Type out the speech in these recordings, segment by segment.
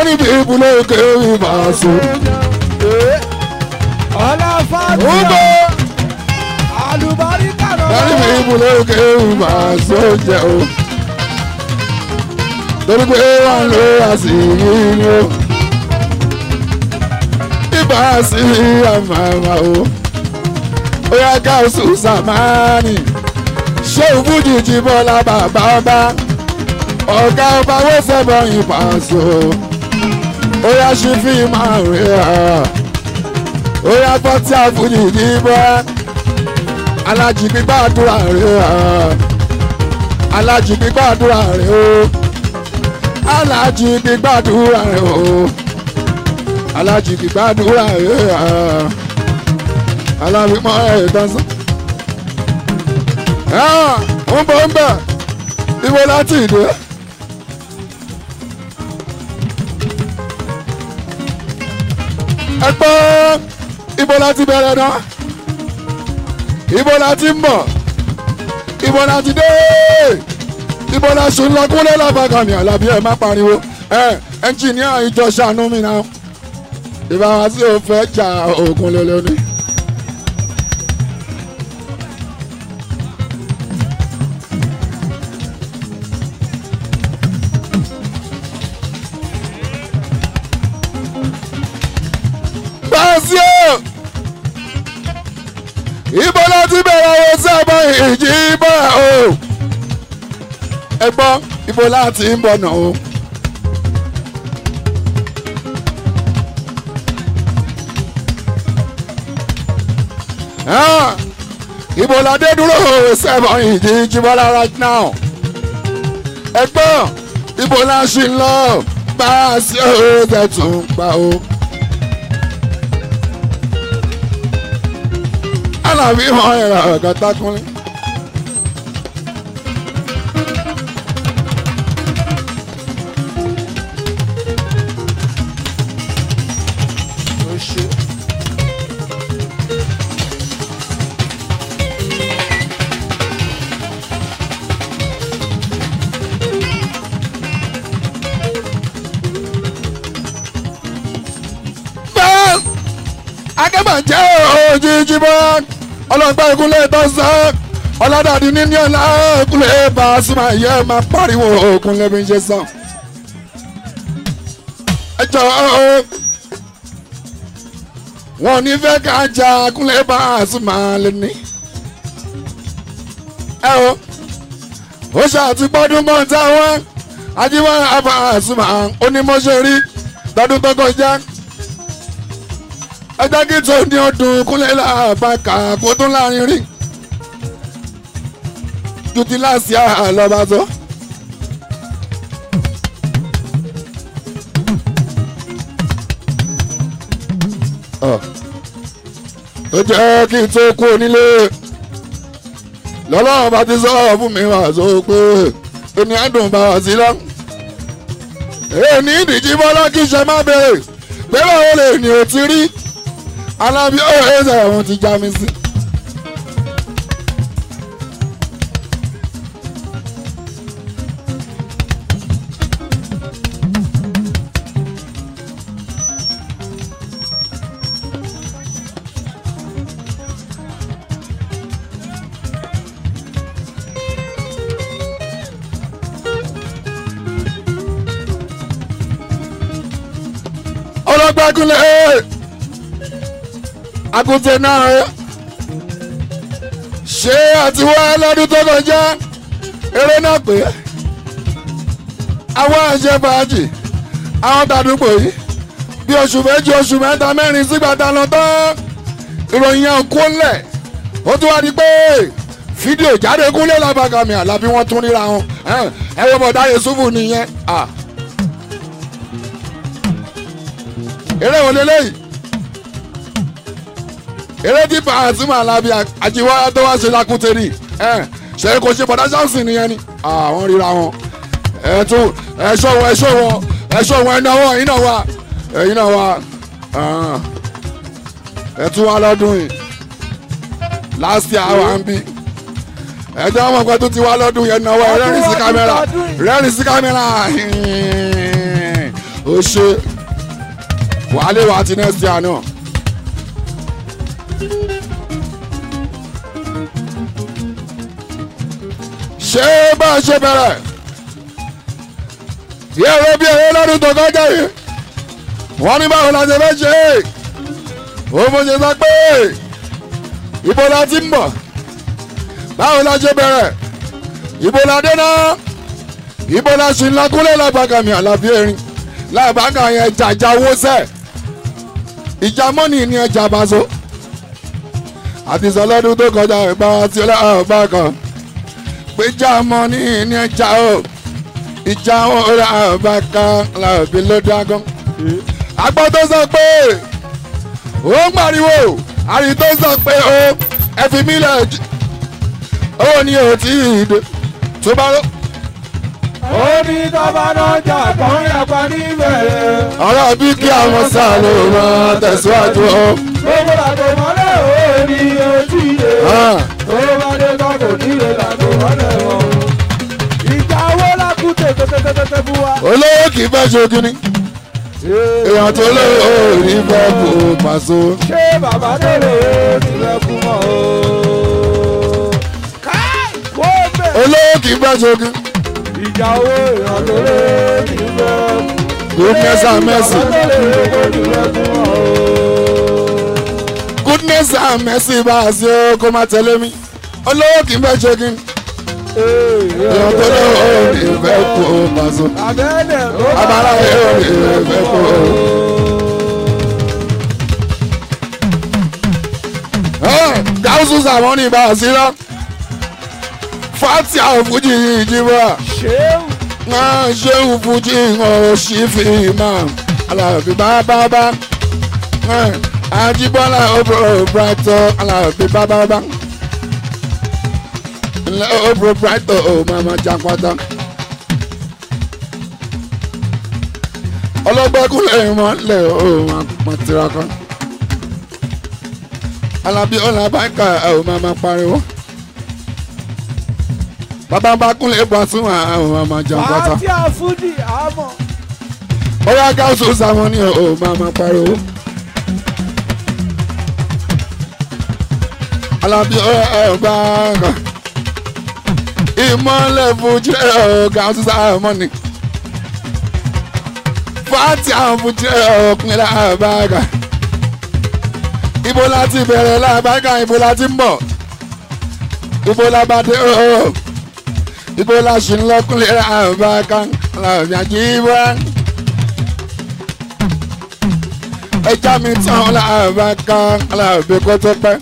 many people no carry Paso. ọlá fàájì Ugo àlùbáríkà many lọ́wọ́. people no carry Paso jẹ o. Torí pé wọ́n lo àṣírí ni o. Ibà sí àmàmà o. Ó yá gáàsù sàmánì. Ṣé òfújì jí bọ́lá bàbá ọba? Ọ̀gá ọba wó fẹ́ bọ̀yìn Paso. Ó yá ṣí fíìmù àrùn ẹ̀ ó yá gbọ́ tí àfújì ní bọ́ alájì gbígbàdúrà rẹ̀ alájì gbígbàdúrà rẹ̀ o alájì gbígbàdúrà rẹ̀ o alájì gbígbàdúrà rẹ̀ alábìmọ̀ ẹ̀ dánsán. ń bọ̀ ń bẹ̀ ibo láti ìdè. ẹ gbọ́ ibo la ti bẹ̀rẹ̀ náà ibo la ti ń bọ̀ ibo la ti dé ibo la sùn lọ kúnlẹ̀ lábàgàmì àlàbí ẹ̀ má pariwo ẹ ẹnjìníà ìjọ ṣàánú mi náà ìbára sí ò fẹ́ jà òògùn lélẹ̀ ni. Báṣíò ibo ló ti bẹ̀rẹ̀ owó sábà ìjì bọ̀ o ẹ gbọ́ ibo láti ń bọ̀ nà o. Ah, ibo la dé dúró sábà ìjì jíbọ́lá right now ẹ gbọ́ ibo la ṣì ń lọ Báṣíò tẹ̀ tún pa o. alábí hàn ẹ̀rọ ọ̀gá tákùnrin. bẹ́ẹ̀ akẹ́bàjẹ́ òjijì bọ́ọ̀ ọlọ́gbà ìkúnlẹ̀ tó sọ ọlọ́dàdì níní ọ̀la ìkúnlẹ̀ bá a súnmọ́ ẹ̀yẹ máa pariwo òkúnlẹ̀ bí n ṣe sọ. ẹ jọ wọn ò ní fẹ́ ká jà kúnlẹ̀ bá a súnmọ́ lẹ́ni. ẹ o ó ṣàtúgbọ́dún mọ́ táwọn ajíwọ́n àbá a súnmọ́ onímọ̀ṣẹ́ rí lọ́dún tó kọjá ẹjẹ́ tó ní ọdún kúnlẹ̀ làbàkà kó tún láàrin rí ju ti láàsì àlọ́ba tó. ó jẹ́ kí n tó kú onílé lọ́lọ́run bá ti sọ̀rọ̀ fún mi wá sọ pé ẹni àdùn bá wá sí lọ. èyí ní ìdíjí bọ́lá kí ṣe má bèrè pé báwo lè ní o ti rí alábí ó ẹsẹ̀ àwọn ti já mi sí. ọlọ́gbẹ́kúnlẹ̀ àgùntàn náà rẹ ṣé àti wá lọ́dún tó kọjá eré náà pé àwọn àṣẹ fàájì àwọn tàdúgbò yìí bí oṣù méjì oṣù mẹ́ta mẹ́rin sígbà tá a lọ tán ìròyìn yẹn kó lẹ̀ ó tún wá di pé fídíò jáde kúnlẹ̀ lábàgàmì àlàbí wọ́n tún ríra wọn ẹ wọ́n bọ̀dá Yusufu nìyẹn eré wo lélẹ́yìí eré tí Pasuma Alábí àjíwá tó wá ṣe lakúntẹ́rì ṣe kò ṣe bọ̀dá ṣáàṣì nìyẹn ni àwọn ríra wọn ẹ tún ẹṣọ wọn ẹṣọ wọn ẹṣọ wọn ẹnáwó ẹyin náà wà ẹyin náà wà ẹ tún wá lọ́dún yìí last year wà ń bí ẹjọ́ wọn pẹ́ tó ti wá lọ́dún yẹn náwó rẹ́rìn sí kámẹ́rà rẹ́rìn sí kámẹ́rà ó ṣe wàhálẹ̀ wà ti next year náà. ṣé bá a ṣe bẹ̀rẹ̀ yẹ́rọ bí ẹ̀rọ lọ́dún tó kọjá yìí wọ́n ní báwo la ṣe fẹ́ ṣe é ó mo ṣe sọ pé ibo la ti ń bọ̀ báwo la ṣe bẹ̀rẹ̀ ibo la dé náà ibo la ṣì ń lakúlẹ̀ lágbàgàmì àlàbí erin lágbàgà yẹn jàjà owó sẹ̀ ìjà mọ́nì ní ẹja bàṣọ àti sọlọ́dún tó kọjá ìgbà tí ọlọ́ọ̀gbà kan péjà mọ́nì ní ẹja o ìjà ọlọ́ọ̀gbà kan làbí ló dágán agbọ́ tó sọ pé ó ń pariwo àrí tó sọ pé ó ẹ fi mí lẹ̀ ó ní ò tí ì dé tó bá lọ. ó ní tọ́ba náà jà kàn yàgbá níbẹ̀rẹ̀. ọ̀rọ̀ bí kí àwọn sáà ló máa tẹ̀síwájú ó. gbogbo làgò mọ́lẹ̀ ó ní ojú ilé. tó bá dé tán kò nílé làgò mọ́lẹ̀ wọn. ìjà owó lákú tètè fún wa. olówó kì í fẹ́ ṣe kíní èèyàn tó lówó rí fẹ́ kó pàṣọ. ṣé bàbá tó lè nílẹ̀ kú mọ́ o. káì kó bẹ̀. olówó kì í fẹ́ ṣe kíní. ìjà owó èèyàn tó lè nílẹ̀ kú. goodness and mercy bàbá tó lè nílẹ̀ kú mọ́ o. goodness and mercy bá a ṣe ó kó má tẹ̀lé mi olówó kì í fẹ́ ṣe kíní. èèyàn tó lówó rí fẹ́ kó pàṣọ. Abẹ́lẹ̀ ló abala yóò rí fẹ́ kó. gáúsù sàmọ́nì bá a sí rán fati àwọn fújì yìí jí wá. ṣéwù. máa ṣéun fújì hàn sí fi máa alábí bábábá àjíbọ́lá ọ̀bùrọ̀ brighton alábí bábábá ńlẹ́ ọ̀bùrọ̀ brighton ò máa ma já pátá. ọlọ́gbẹ́kúnlẹ̀ ìmọ̀lẹ̀ ò máa pọ̀ tiraka alábí ọ̀là báńkà ò máa ma pariwo bàbá bá kúnlẹ̀ bọ̀ sún àwọn máa ma já pátá àti àfúdì àmọ́. bóyá gáúsù sáwọn ni ò máa ma pariwo. alábí ọba kan ìmọ̀lẹ̀ fújì ẹ̀ gáúsù sáwọn ni fàtí àwọn fújì ẹ̀ ọkùnrin làbága ibo láti bẹ̀rẹ̀ làbága ibo láti ń bọ̀ ibo làbàdé ọ̀ọ́ ibo la ṣì ń lọ́kùnrin làbága làbíàjì bá ẹja mi tán làbága làbí kó tó pẹ́.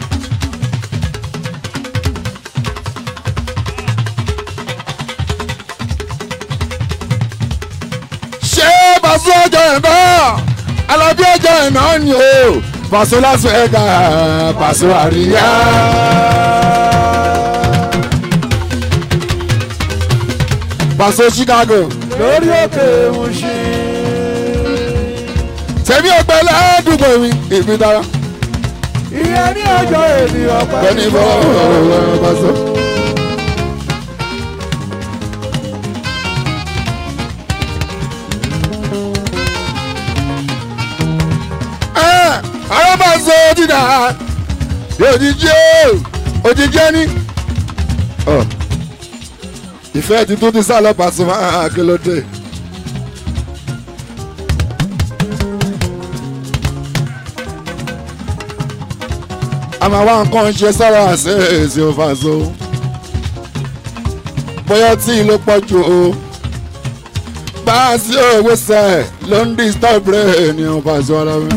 ṣé Paso ọjọ́ ẹ̀ náà alábí ọjọ́ ẹ̀ náà ni o Paso Las Vegas Paso àríyá. Paso Chicago lórí òkè Mushin. tẹ̀mí ọgbẹ́ ládùúgbò mi ìbí dára ìyẹn ní ọjọ́ ènìyàn pẹ̀lú. bẹ́ẹ̀ni bọ́ọ̀ Paso. àwọn bá sọ dídà òjijì o òjijì ẹni. ìfẹ́ ti tún ti sá lọ Pasuma akélódé. àmọ́ àwọn nǹkan ṣe sọ́rọ̀ àṣẹ èsì òfàṣọ. bóyá tí ló pọ̀ jù o. bá a sí òwe sẹ́ẹ̀ ló ń disturb rẹ̀ ní òfàṣọ ara mi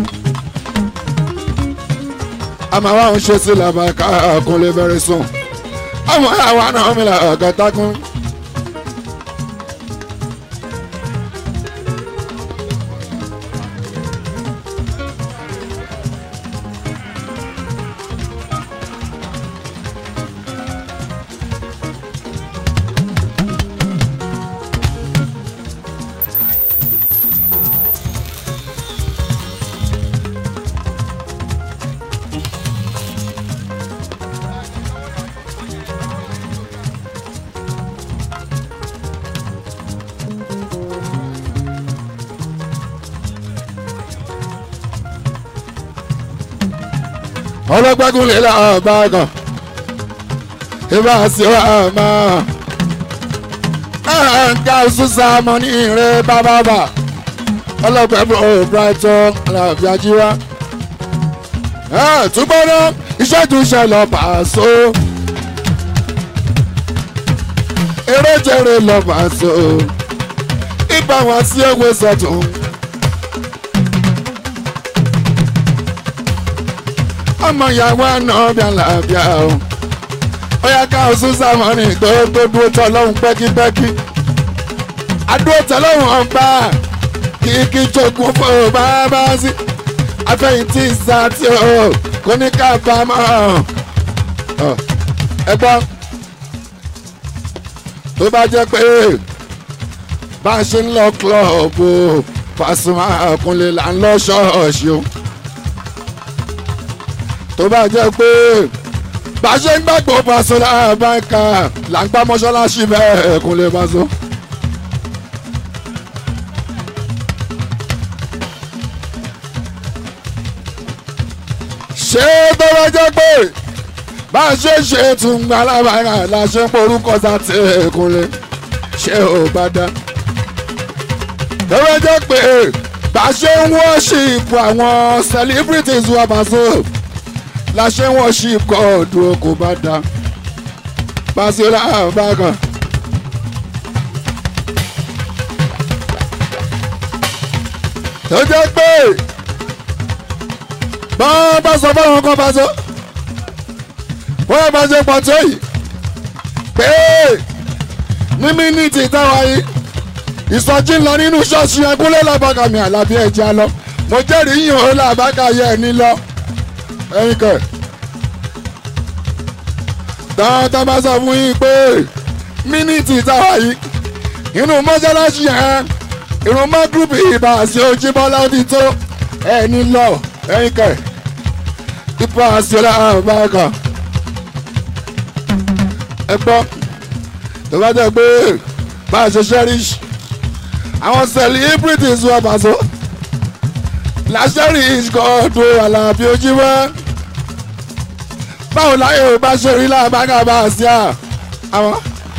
àmọ́ àwọn ń ṣe sí làbàkà àkúnlé bẹ̀rẹ̀ sùn ọmọ àwa náà mi là ọ̀gọ́tàkùn. ọlọ́gbẹ́gun lè la ọba kan ìbá sí ọmọ ẹ̀ǹkà ṣùṣà mọ́ ní ìrẹ́ bábábà ọlọ́gbẹ́gun ò brighton aláàbíà jíwá túbọ̀ náà iṣẹ́ tún ṣẹlẹ̀ pàṣọ eré jẹrẹ lọ pàṣọ ibà wọn sí ewé sọ̀tún. ọmọ ìyàwó àná bí àlàáfíà o ó yá ká oṣù sàmọ́nì tó tó dúró tọ́ lọ́hùn pẹ́kípẹ́kí adúró tọ́ lọ́hùn ọgbà kìkì jogún fún ọ bá bá sí afẹ́yìntì sàtì o kò ní ká bá a mọ́ ẹ gbọ́ tó bá jẹ́ pé bá a ṣe ń lọ kílọ̀bù Pasuma Akunle là ń lọ ṣọ́ọ̀ṣì o tó bá jẹ́ pé bá a ṣe ń gbàgbọ́ Pasuma báńkà là ń gbá mọ́ṣáláṣí bẹ́ẹ̀ Kunle Paso. ṣé tó bá jẹ́ pé bá a ṣe ṣe tún gba alábàárà la ṣe ń porúkọ sáté Kunle ṣé ò bá dá. tó bá jẹ́ pé bá a ṣe ń wọ́ṣìpù àwọn celebrities wa Paso la ṣe ń wọ́ṣìpù kọ́ọ̀dù kò bá dá. Paso láàbàkàn. tó jẹ́ pé bọ́n bá sọ fáwọn kan Paso wọ́n bá ṣe pàtó yìí pé ní mínítì táwa yìí ìsọjí ń lọ nínú ṣọ́ọ̀ṣì ẹkúnlẹ̀ làbàkà mi àlàbí ẹ̀jẹ̀ lọ mo jẹ́rìí yìí ó làbàkà yẹ ẹ̀ ní lọ ẹ̀yin kẹ̀. tọ́tọ́ bá sọ fún yín pé mínítì táwa yìí inú mọ́ṣáláṣí yẹn irun mọ́ gúrúùpù ìbá àti Ojúbọ́lá ó ti tó ẹ̀ ní lọ ẹ̀yin kẹ̀. ipa àti ọlá àbáka ẹ gbọ́ tó bá jẹ́ pé bá a ṣe cherish àwọn celebrities wà Paso la cherish kọ́ọ̀dù Àlàbí Ojúmọ́ báwo láyé ò bá ṣe rí láàbágà bá a sí à àwọn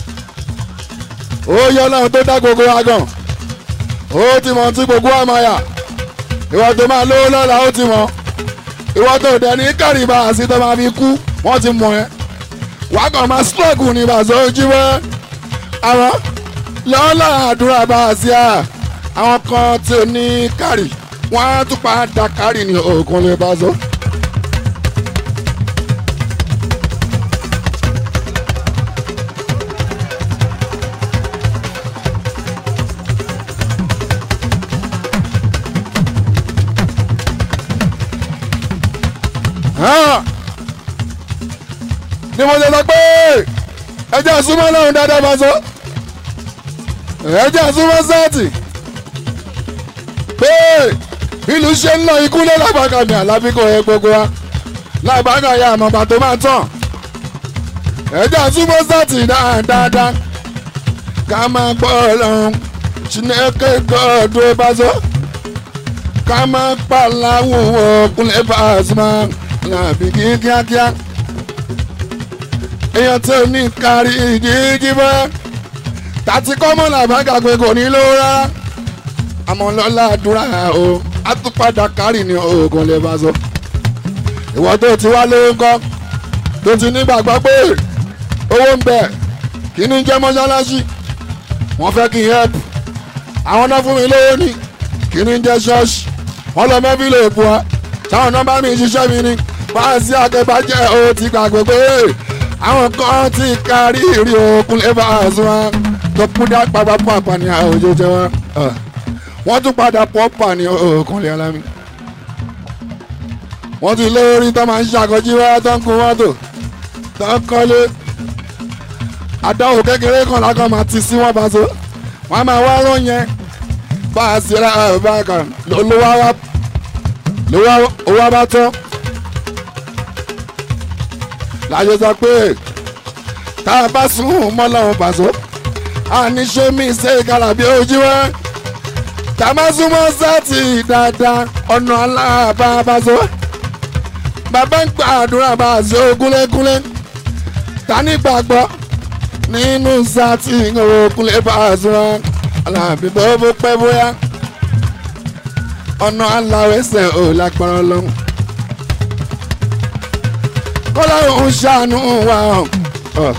ó yọ ọlọ́run tó dá gbogbo wa gan ó ti mọ̀ tí gbogbo wa máa yà ìwọ tó máa lówó lọ́la ó ti mọ̀ ìwọ tó dẹ̀ ní kárìbà àti tó máa fi kú wọ́n ti mọ̀ ẹ́ wàá kàn máa struggle ní Paso Ojúmọ́ àwọn lọ́la àdúrà bá a sí à àwọn kan tí ò ní kárì wọ́n á tún padà kárì ní òkun lè Paso. ni mo ṣe sọ pé ẹjẹ súnmọ́ lọ́run dáadáa Paso ẹjẹ súnmọ́ sẹ́ẹ̀tì pé ìlú ṣe ń lọ ikú lé lábàkà mi àlábí kò yẹ gbogbo wa lábàkà ya àmọ̀gbà tó máa tàn ẹjẹ súnmọ́ sẹ́ẹ̀tì dáadáa ká máa gbọ́ ọlọ́run Chineke gbọ́dọ̀ Paso ká máa pàláwò ọkùnrin Pasuma làbí kíákíá èèyàn tó ní kárí ìjíjí bọ́ tàti kọ́mọ́ làbágà pé kò ní lówó rárá àmọ́ lọ́la àdúrà o àtúpadà kárì ní oògùn lè Paso ìwọ tó ti wá lówó ńkọ́ tó ti nígbàgbọ́ pé owó ń bẹ kí ni jẹ́ mọ́ṣáláṣí wọ́n fẹ́ kí n help àwọn náà fún mi lówó ní kí ni jẹ́ ṣọ́ọ̀ṣì wọ́n lọ mẹ́bí lè bu wa táwọn nọ́mbà mi ṣiṣẹ́ mi ní fáàsì akẹ́bàjẹ́ o ti gbàgbé pé àwọn kan ti kárí ìrì òkun lè Paso wọn tó kú dá padà pọ̀ àpàní àwòjọjọ wọn wọ́n tún padà pọ̀ pàní òkun lè alámi. wọ́n ti lórí tó máa ń ṣàkójú wá tó ń kun mọ́tò tó ń kọ́lé àdáwò kékeré kan lákàn máa ti sí wọn Paso wọn máa wá rán yẹn bá a sì ra ọba kan lówó wá owó bá tán láyé sọ pé tá a bá sùn mọ́ lọ́wọ́ Paso àní ṣe mí ṣe Àlàbí Ojúmọ́ tá a bá súnmọ́ sátì dáadáa ọ̀nà aláàbá Paso bàbá ń gbàdúrà bá a ṣe ogúnlégúnlé ta ní gbàgbọ́ nínú sátì ogúnlé bá a ṣe wọn alábí bó bó pẹ́ bóyá ọ̀nà aláwẹ̀sẹ̀ ò lágbára lọ́hùn. kọ́láhùn ń ṣàánú wa ọ̀.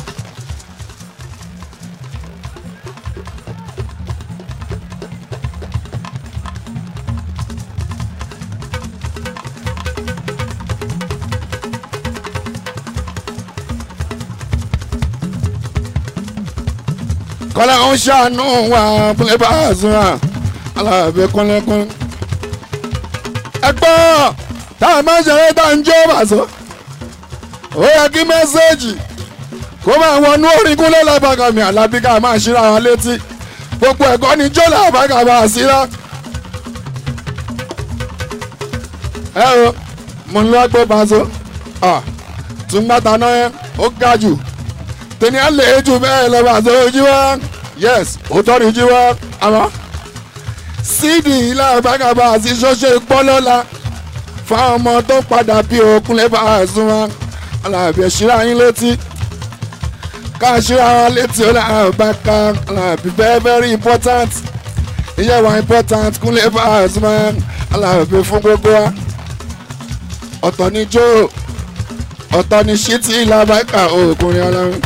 kọ́lá ń ṣàánú wa bílẹ̀ bá a sùn wa alábẹ́ kúnlẹ́kún. ẹ gbọ́ tá a máa ń ṣeré tá a ń jó bàṣọ. ó yẹ kí mẹ́sẹ́ẹ̀jì kó máa wọnú orin kúnlẹ̀ lábàgà mi àlábí ká máa ṣíra wọn létí gbogbo ẹ̀kọ́ ni jó lábàgà bá a síra. ẹ o mo ń lọ gbé bàṣọ tún gbàtà náà yẹn ó ga jù tẹni a lè jù bẹ́ẹ̀ lọ bá ṣe ojú wa yes òótọ́ ni ojú wa àmọ́ síìdì ilé àbágàbà àti ṣọ́ṣẹ́ pọ́lọ́la fáwọn ọmọ tó padà bí òkun lẹ́bà àìsùn wa alábẹ̀ ṣíra yín létí ká ṣíra wọn létí ó láwọn bá ká alábẹ̀ very very important iye wa important kún lẹ́bà àìsùn wa alábẹ̀ fún gbogbo wa ọ̀tọ̀ ni jó ọ̀tọ̀ ni ṣítì ilé àbágà òkùnrin ọlọ́run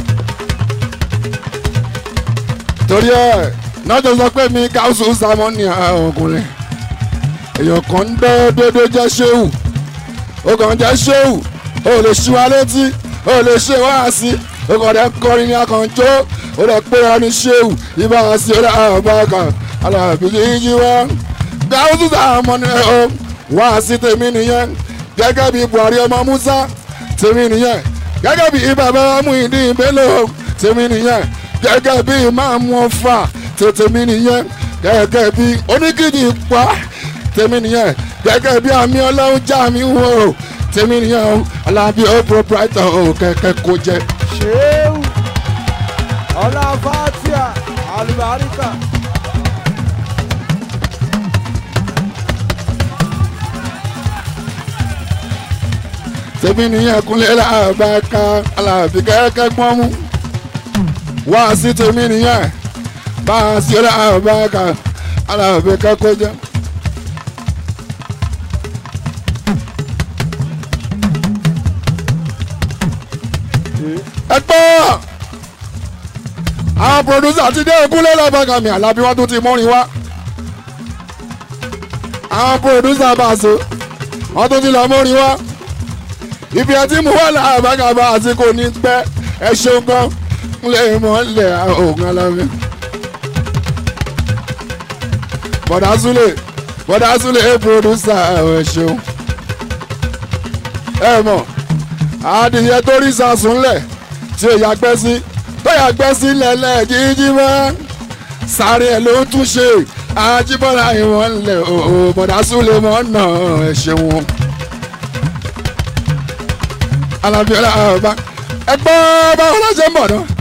torí ẹ náà tó sọ pé mi káwùsù sàmọ́nì ọkùnrin èèyàn kan ń dẹ́ dédé jẹ́ ṣéwù ó kàn jẹ́ ṣéwù ó lè ṣí wa létí ó lè ṣe wá sí ó kàn dẹ́ kọrin ní akànjó ó lè pé ọ ní ṣéwù ibà sí ó lè àbáka alábí yíyí wá káwùsù sàmọ́nì ọ wá sí tèmi nìyẹn gẹ́gẹ́ bí Buhari ọmọ Musa tèmi nìyẹn gẹ́gẹ́ bí bàbá Muyideen Bello tèmi nìyẹn gẹ́gẹ́ bí ìmáàmù ọ̀fà tètè mi nìyẹn gẹ́gẹ́ bí oníkìdí pa tèmi nìyẹn gẹ́gẹ́ bí àmì ọlọ́run já mi wò tèmi nìyẹn o alábí ó proprietor o kẹ̀kẹ́ kó jẹ. ṣéwù ọlá fatia alùbáríkà. tèmi nìyẹn kúnlẹ̀ làbàkà alábí kẹ́kẹ́ gbọ́n mú wá sí tèmi nìyẹn bá a sí làbàkà alábí kẹ́kọ́ jẹ́. ẹ gbọ́ àwọn producer ti dé kúnlẹ̀ làbàkà mi àlàbí wọn tún ti mọ́rin wá àwọn producer bá a so wọn tún ti lọ mọ́rin wá ibi àti mú wà láàbàgàbà àti kò ní pẹ́ ẹ ṣeun gan lè mọ́ lẹ̀ ògùn alámi. bọ̀dá súlẹ̀ bọ̀dá súlẹ̀ ẹ pòdúsà ẹ ṣeun. ẹ mọ̀ adìyẹ tó rí sàsúnlẹ̀ tí ò yàgbẹ́ sí tó yàgbẹ́ sí lẹ́lẹ́ jíjí mọ́ sáré ẹ̀ ló ń tún ṣe àjíbọ̀lá ìwọ̀n lẹ̀ òò bọ̀dá súlẹ̀ mọ́ náà ẹ ṣeun alábíọ́lá ọba ẹgbọ́ báwo ló ṣe ń bọ̀ náà.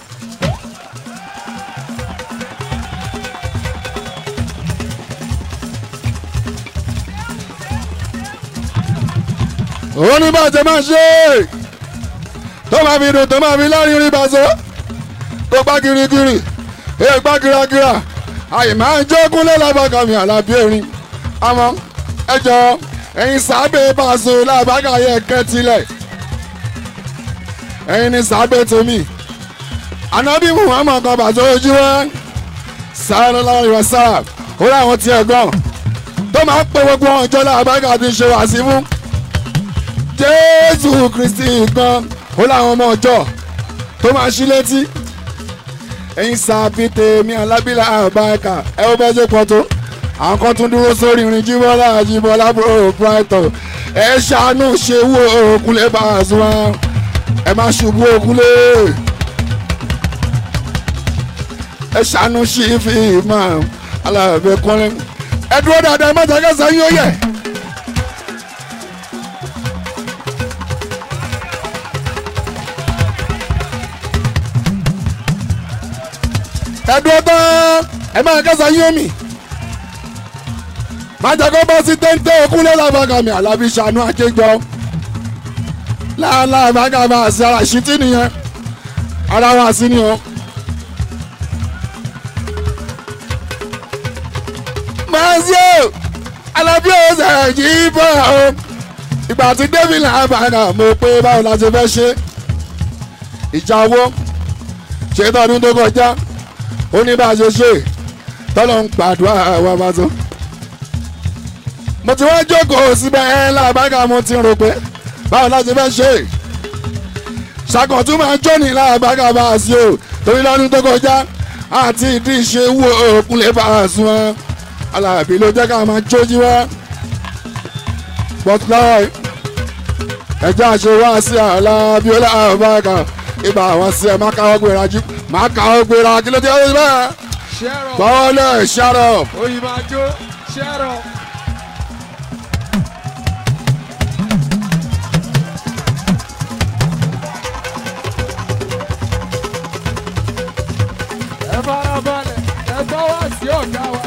òun ní bá ṣe máa ṣe é tó máa fi dùn tó máa fi lárí rí bàṣọ tó gbá kirikiri èè gbá kírakíra àyè máa ń jókòó lẹ́làbàkàmì àlàbí erin àmọ́ ẹ jọ ẹ̀yin sábẹ́ bàṣọ làbàkàyẹ kẹ́tìlẹ̀ ẹ̀yin ni sábẹ́ tèmi anabi muhammad kan bàtà ojú wa sallallahu alaihi wasallam ó láwọn tiẹ̀ gan tó máa ń pè gbogbo ọjọ́ làbágà ti ṣe wá sí fún jésù kristi gan ó láwọn ọmọ ọjọ́ tó máa ṣí létí ẹ̀yin sábẹ́ tèmi alábílà àbáyíká ẹ ó bẹ́ẹ̀ ṣe pọ̀ tó àwọn kan tún dúró sórí irin jíbọ́lá jíbọ́lá bro brighton ẹ ṣàánú ṣe wú òkúlẹ̀ bá a sùn wọn ẹ má ṣubú òkúlé ẹ ṣàánú sí fi máa alábẹ kọrin ẹ dúró dáadáa ẹ má jẹ́ kẹsàn án yóò yẹ. ẹ dúró tán ẹ má kẹsàn án yóò mì má jẹ́ kó bọ́ sí téńté òkúlé lábàgàmì alábí ṣàánú àjẹjọ́ láàlá bàgàbà àti ara ìṣítí nìyẹn ara wa sí ni o. mazio alábí ọ̀sẹ̀ yìí bọ̀ o ìgbà tí david làbàgà mo pé báwo la ṣe fẹ́ ṣe ìjà owó ṣe tọdún tó kọjá ó ní bá a ṣe ṣe tọ́lọ́ ń gbàdúrà wa bá tó. mo ti wá jókòó síbẹ̀ ẹ́ làbàgà mo ti rò pé báwo la ṣe fẹ́ ṣe ṣàkóso máa jóni làbàgà bá a sí o torí lọ́dún tó kọjá àti ìdí ìṣe wo òkun lè bá a sún wọn alábí ló jẹ́ ká máa jójú wá bọ́tùláì ẹjọ́ àṣewá sí alábí ọlọ́àbàkà ibà àwọn sí ẹ máa káwọ́ gbéra jú máa káwọ́ gbéra kí ló dé ó bẹ́ẹ̀ ṣẹ́rọ̀ bọ́ọ̀lẹ̀ ṣàrọ̀ òyìnbó àjò ṣẹ́rọ̀. ẹ fara balẹ̀ ẹ gbọ́ wá sí ọ̀gá wa.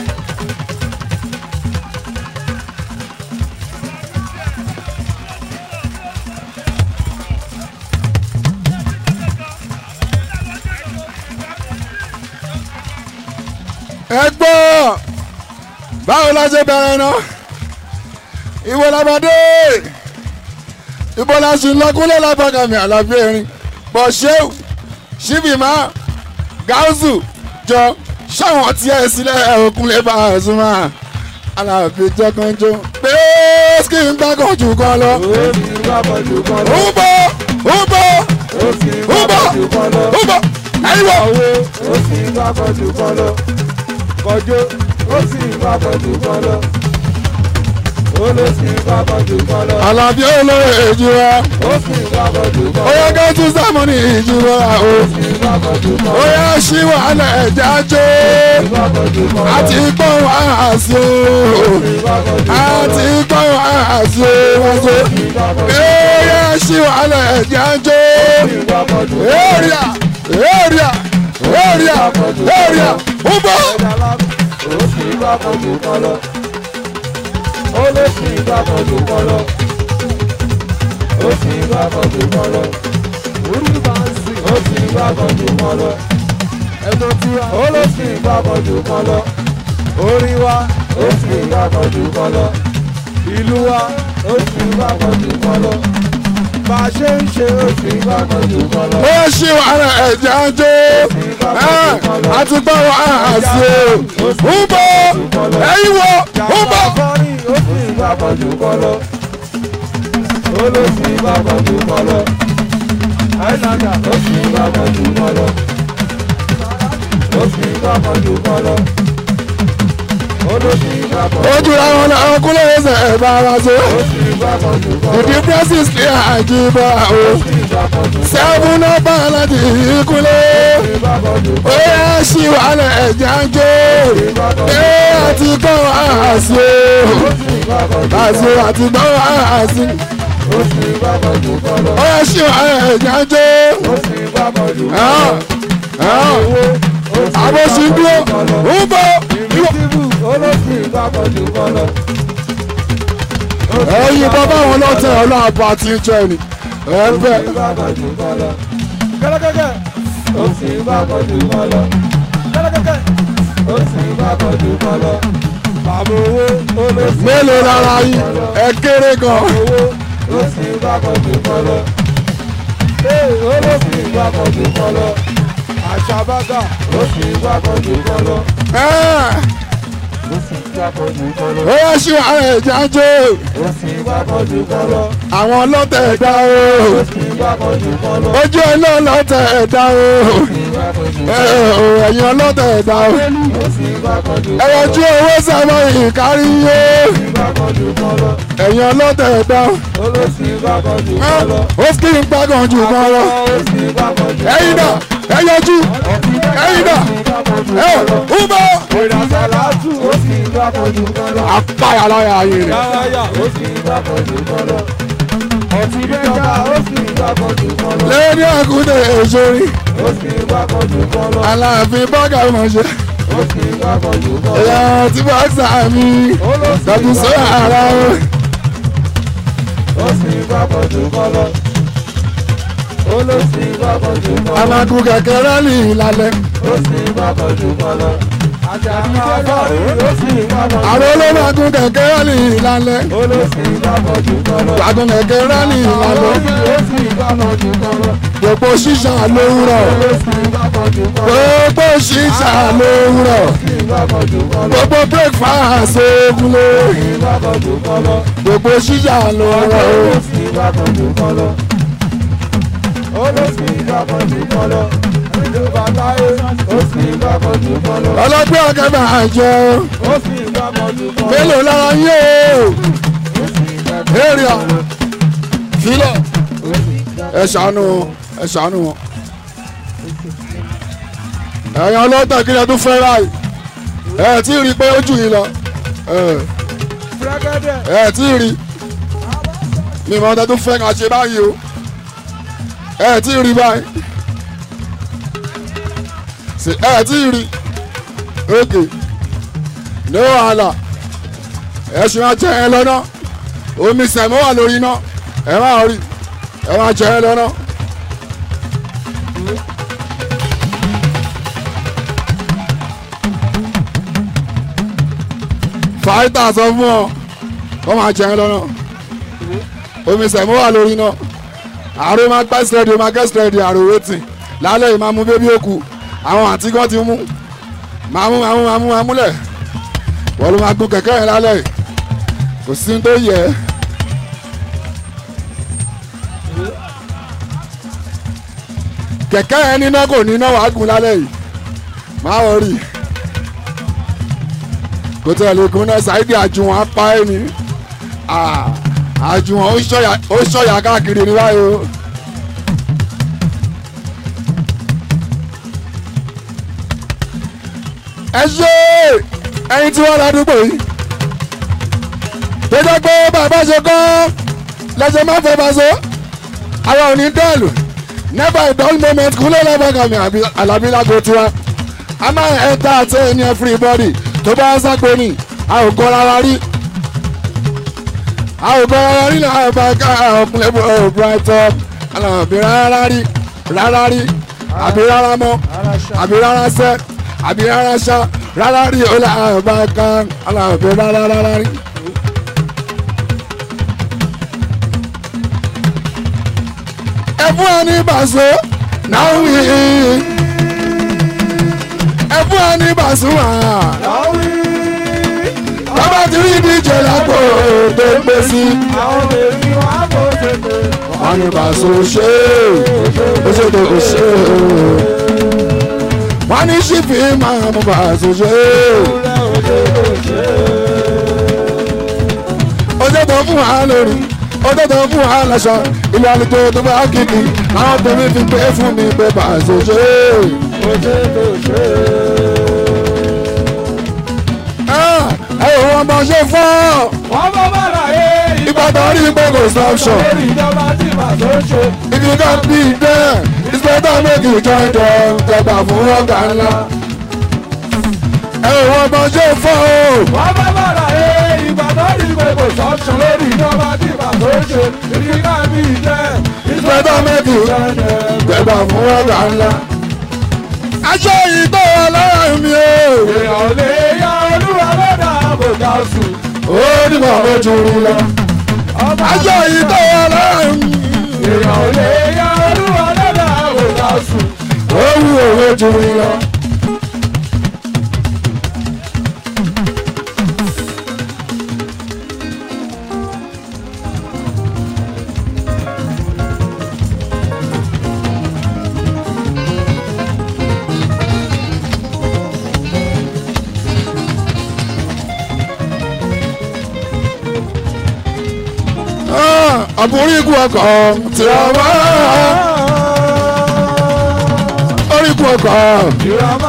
ẹ gbọ́ báwo la ṣe bẹ̀rẹ̀ náà ìwọ làbàdé ìbò la ṣì ń lọkúnlẹ̀ lábàgàmì àlàbí erin bọ̀ ṣéwù ṣíbìmá gáúsù jọ ṣáwọn tí ẹ sílẹ̀ òkun lè bá a sún mọ́ àlàbí jọkànjọ pé kí n gbàgàn jù kan lọ. ó sì ń gbàgbọ́ jù kan lọ. ń bọ̀ ń bọ̀ ó sì ń ń bọ̀ gbàgbọ́ jù kan lọ. ń bọ̀ ẹ̀yin wọ̀. owó ó sì ń gbàgbọ́ jù kan lọ. kọjó ó sì ń gbàgbọ́ jù kan lọ. ó ló sì ń gbàgbọ́ jù kan lọ. àlàbí olóyè ìjìra ó sì ń gbàgbọ́ jù kan ó lọ. yẹ kí tún sàmúnì ìjìra o. ó sì ń gbàgbọ́ jù kan ó lọ. yẹ ṣí wàhálà ẹ̀já jó gbàgbọ́ jù kan lọ. àti gbọ́ wàhásí o gbàgbọ́ jù kan lọ. àti gbọ́ wàhásí o wáṣọ. ó yẹ ṣí wàhálà ẹ̀já jó gbàgbọ́ jù èrìà èrìà èrìà èrìà ó bọ̀. ó sì ń gbàgbọ́ jù kan lọ. ó ló sì ń gbàgbọ́ jù kan lọ. ó sì ń gbàgbọ́ jù kan lọ. orí bá ń sìn. ó sì ń gbàgbọ́ jù kan lọ. ẹ̀tọ́ tí wa. ó ló sì ń gbàgbọ́ jù kan lọ. orí wa. ó sì ń gbàgbọ́ jù kan lọ. ìlú wa. ó sì ń gbàgbọ́ jù kan lọ. bá a ṣe ń ṣe ó sì ń gbàgbọ́ jù kan lọ. ó yẹ ṣí wàhálà ẹ̀já jó àti gbọ́ wàhásí o ó bọ̀ ẹ̀yin wọ̀ ó bọ̀. Jàmbá ó sì ń gbàgbọ́ jù kan lọ. Ó ló sì ń gbàgbọ́ jù kan lọ. Àìsàkà ó sì ń gbàgbọ́ jù kan lọ. Ó sì ń gbàgbọ́ jù kan lọ. Ó ló sì ń gbàgbọ́ ojú àwọn làwọn kúlẹ̀ ẹsẹ̀ ẹ̀ bá wa so. ó sì ń gbàgbọ́ jù kan lọ. ìdí prasis ní àjíbá o. Ó sì ń gbàgbọ́ jù kan lọ. sẹ́fún náà bá láti ìkúlẹ̀. Ó sì ń gbàgbọ́ jù ó kan lọ. yẹ ṣí wàhálà ẹ̀já ń jó. ẹ àti gbọ́ àhàsí o. Ó sì ń gbàgbọ́ jù kan àti lọ. àti gbọ́ àhàsí. Ó sì ń gbàgbọ́ jù kan lọ. ó yẹ ṣí wàhálà ẹ̀já ń jó. Ó sì ń gbàgbọ́ jù kan Ẹ̀hán, lọ. ẹ̀hán. Owó ó sì ń àbòsí gbàgbọ́ dúró jù kan lọ. ń bọ̀. Ìrìtìbù olóṣì gbàgbọ́ jù kan lọ. ẹ̀yin bàbá wọn lọ́tẹ̀ ọlọ́àbọ̀ àti ìjọ ni. ẹ fẹ́. gbàgbọ́ jù kan lọ. Kẹ́lẹ́kẹ́kẹ́ ó sì gbàgbọ́ jù kan lọ. Kẹ́lẹ́kẹ́kẹ́ ó sì gbàgbọ́ jù kan lọ. Bàbá owó olóṣì mélòó lára yín ẹ kéré gan. owó ó sì gbàgbọ́ jù kan lọ. Ee olóṣì gbàgbọ́ jù kan lọ. Àṣàbágà ó sì gbàgbọ́ jù kan lọ. Ẹ̀, Ó sì gbàgbọ́ jù kan lọ. ó yẹ ṣí wàhálà ẹ̀já ń jó. Ó sì gbàgbọ́ jù kan lọ. àwọn ọlọ́tẹ̀ ẹ̀dá o. Ó sì gbàgbọ́ jù kan lọ. ojú ẹ̀ náà lọ́tẹ̀ ẹ̀dá o. ẹ ò ẹ̀yin ọlọ́tẹ̀ ẹ̀dá o. Ó sì gbàgbọ́ jù ẹ yọjú owó sábà ìkárí yé. gbàgbọ́ jù kan lọ. ẹ̀yin ọlọ́tẹ̀ ẹ̀dá o. olóṣì gbàgbọ́ jù Ẹ, kan lọ. ó kí n gbàgàn jù kan lọ. ó sì gbàgbọ́ jù ẹ̀yin náà ẹ yọjú ẹ̀yin náà ẹ ń bọ̀. ìrìnàṣàlátù ó sì gbàgbọ́ jù kan lọ. apáyà láyà ayé rẹ̀. yáyáyá ó sì gbàgbọ́ jù kan lọ. ọtí bẹ́ẹ̀ká ó sì gbàgbọ́ jù kan lọ. lẹ́ni àkúndé èsórí ó sì gbàgbọ́ jù kan lọ. aláàfin bọ́gà mọ̀ṣẹ́. ó sì gbàgbọ́ jù kan lọ. ẹ̀yà tí bọ́ksà mi olóṣì tàbí sọ́yà ara o. ó sì gbàgbọ́ jù kan lọ. olóṣì gbàgbọ́jú kọ́ lọ. amagun kẹ̀kẹ́ rálì lálẹ́ ó sì gbàgbọ́jú kọ́ lọ. àjàdí kẹ́kọ̀ọ́ ó sì gbàgbọ́jú àwọn olómagun kẹ̀kẹ́ rálì lálẹ́ olóṣì gbàgbọ́jú kọ́ lọ. gbàgùn kẹ̀kẹ́ rálì lálẹ́ ó sì gbàgbọ́jú kọ́ lọ. gbogbo ṣíṣà lówùrọ̀ olóṣì gbàgbọ́jú kọ́ lọ. gbogbo ṣíṣà lówùrọ̀ ó sì gbàgbọ́jú kọ́ lọ. gbogbo breakfast ogunlé ó sì gbàgbọ́jú kọ́ lọ. gbogbo ṣíṣà lówùrọ̀ o. olóṣì gbàgbọ́jú kọ́ lọ. olóṣì gbàgbọ́jú kọ́ lọ. ìjọba táyé ó sì gbàgbọ́jú kọ́ lọ. ọlọ́gbẹ́ ọ̀gá máa jẹ o. ó sì gbàgbọ́jú kọ́ lọ. mélòó lára yé o. ó sì gbàgbọ́jú èrìà kọ́ lọ. filẹ̀ ó sì gbàgbọ́jú ẹ ṣàánú wọn ẹ ṣàánú wọn. ẹ̀yin ọlọ́tà kí ni ẹ tún fẹ́ ráì ẹ tí ì rí i pé ó jù yín lọ ẹ Fẹ́gẹ́dẹ́. ẹ tí ì rí mi mọ̀ ọ́n tẹ́ tún fẹ́ ká ṣe báyìí o ẹ tí ì rí báyìí Ṣé- ẹ tí ì rí òkè ní wàhálà ẹ ṣe máa jẹ ẹ lọ́nà omi sẹ̀mọ́ wà lórí iná ẹ máa rí ẹ máa jẹ ẹ lọ́nà. fàáìtà sọ fún ọ wọ́n máa jẹ ẹ lọ́nà omi sẹ̀mọ́ wà lórí iná àrò máa gbá sẹ́ẹ̀dì máa gẹ́ sẹ́ẹ̀dì àrò wẹ́tì lálẹ́ yìí máa mú bébí òkú àwọn àǹtí kan ti mú máa mú máa mú máa mú máa múlẹ̀ wọ́n ló máa gun kẹ̀kẹ́ yẹn lálẹ́ yìí kò sí ní tó yẹ ẹ́. kẹ̀kẹ́ yẹn níná kò níná wàá gùn lálẹ́ yìí máa wọ̀ rí kò tẹ̀lé kún náà ṣáìdì àjùwọ̀n apá ẹ̀ ní àjùwọ̀n ó ṣọ̀yà- ó ṣọ̀yà káàkiri ní báyìí o. ẹ ṣe ẹyin tí wọ́n ládùúgbò yìí tó jẹ́ pé bàbá ṣe kọ́ lẹ́sẹ̀ máa fẹ́ bá so àwọn òní dẹ́ẹ̀lù never a dull moment kúlẹ̀ lẹ́bàgàmì àlàbí lágbo tiwa a máa ń ẹ́ńtà àti ẹni everybody tó bá ń sápò ní a ò kọ́ rárá rí a ò kọ́ rárá rí náà bá ká ọkùnrin bò ó brighton àlàbí rárá rí rárá rí àbí rárá mọ́ àbí rárá sẹ́ àbí rárá ṣá rárá rí ó là bá ká àlàbí rárá rárá rí. ẹ fún ẹ ní bàṣọ náà wí ẹ fún ẹ ní bàṣọ wà Láwí. bàbá ti rí díje lápò tó gbé sí Àwọn èmi wà bó ṣe pé. wọn ní bàṣọ ṣe ó ṣe tó kò ṣe wọn ní ṣífì máa mú bàṣọ ṣe Kúlẹ̀ òde ló ṣe. ó ṣe tó fún wa lórí ó ṣe tó fún wa láṣọ ilé àlùkò tó bá kìkì àwọn tèmi fi pé fún mi pé bàṣọ ṣe. Òde ló ṣe. ẹ ò wọ́n bá ṣe fọ́ Wọ́n bá bá láyé ìbàdàn rí pé kò sọ́ọ̀ṣọ̀. lórí ìjọba tí màá tó ṣe. If you can't be there, it's better make you join them. Tẹ̀gbà fún ọ̀gá ńlá. Ẹ ò wọ́n bá ṣe fọ́ o. Wọ́n bá bá láyé Ìbàdàn rí pé kò sọ́ọ̀ṣọ̀ lórí ìjọba tí màá tó ṣe. Ìdíkà bí jẹ́. It's better make you tẹ̀gbà fún ọ̀gá ńlá. Aṣọ yìí tó wà lára mi o. Èèyàn lè ya olúwa lọ́dà àbòká sùn. Ó ní màá mójú rí lọ. Aṣọ yìí tó wà lára mi. Èèyàn lè ya olúwa lọ́dà àbòká sùn. Ó wù ó mójú rí lọ. Àbúrí ikú ọkọ̀ tí a wá. Orí ikú ọkọ̀. Ìrọ̀mọ́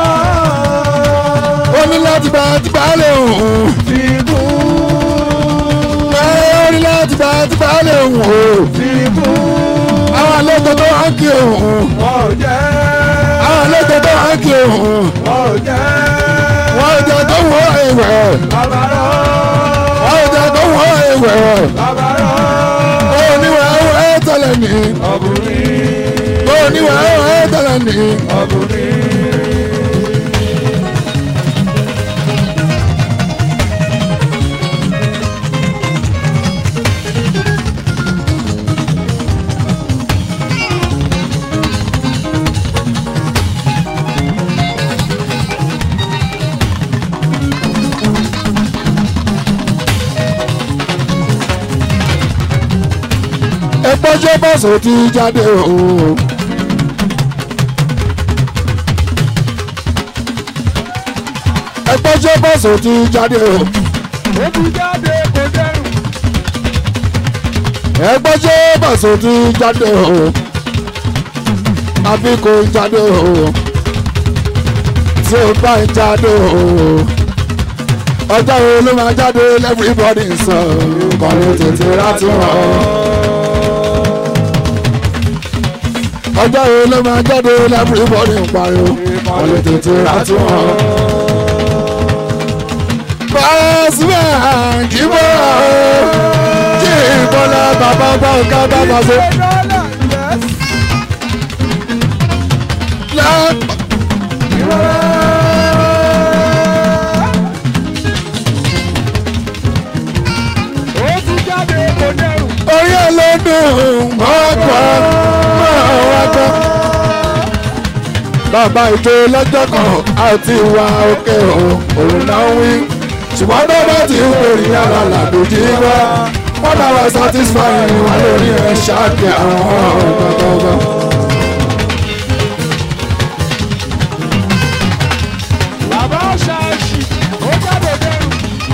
ó ní láti bá ti bá lè hùn. ti kú. ó ní láti bá ti bá lè hùn o. Ti kú. àwọn àlejò tó wá ń kí òhun. Wọ́n ò jẹ́. àwọn àlejò tó wá ń kí òhun. Wọ́n ò jẹ́. wọ́n ò jẹ́ tó wọ́ ìwẹ̀. Bàbárọ̀. wọ́n ò jẹ́ tó wọ́ ìwẹ̀. Bàbárọ̀. ó ní wẹ́ẹ́ wẹ́ẹ́ tẹ̀lé mi. Ọkùnrin. oníwà ẹ̀ tẹ̀lé ní. ọkùnrin. ẹgbọ́n ṣé bọ́sù ti jáde o. ẹgbọ́n ṣé bọ́sù ti jáde o. ó ti jáde kò dẹrùn. ẹgbọ́n ṣé bọ́sù ti jáde o. àbí kò jáde o. tí o bá ń jáde o. ọjọ́ wo ló máa jáde everybody sọ kọ́ni tètè láti wọ̀ ọ́. ọjọ́ wo ló máa jáde everybody ń pariwo kọ́ni tètè láti wọ̀ ọ́. Pàṣípà kì í bọ̀ ọ́ kí ìbọ̀lá bàbá bá ọ̀gá bá bá ṣe. dọ́là yẹs. ó ti jáde kò dẹrùn. Orí ẹ̀ ló dùn mọ́kọ́ mọ́wákọ́. Bàbá ìjọ lọ́jọ́ kan àti ìwà òkè òun náà wí. Ṣùgbọ́n tó bá ti ń pèrè yàrá làdòjì wá. Wọ́n náà wá satisfying wà lórí ẹ̀ ṣáàkì àwọn ọ̀gbọ̀gbọ̀. bàbá ṣáàṣì ó jáde dẹrùn.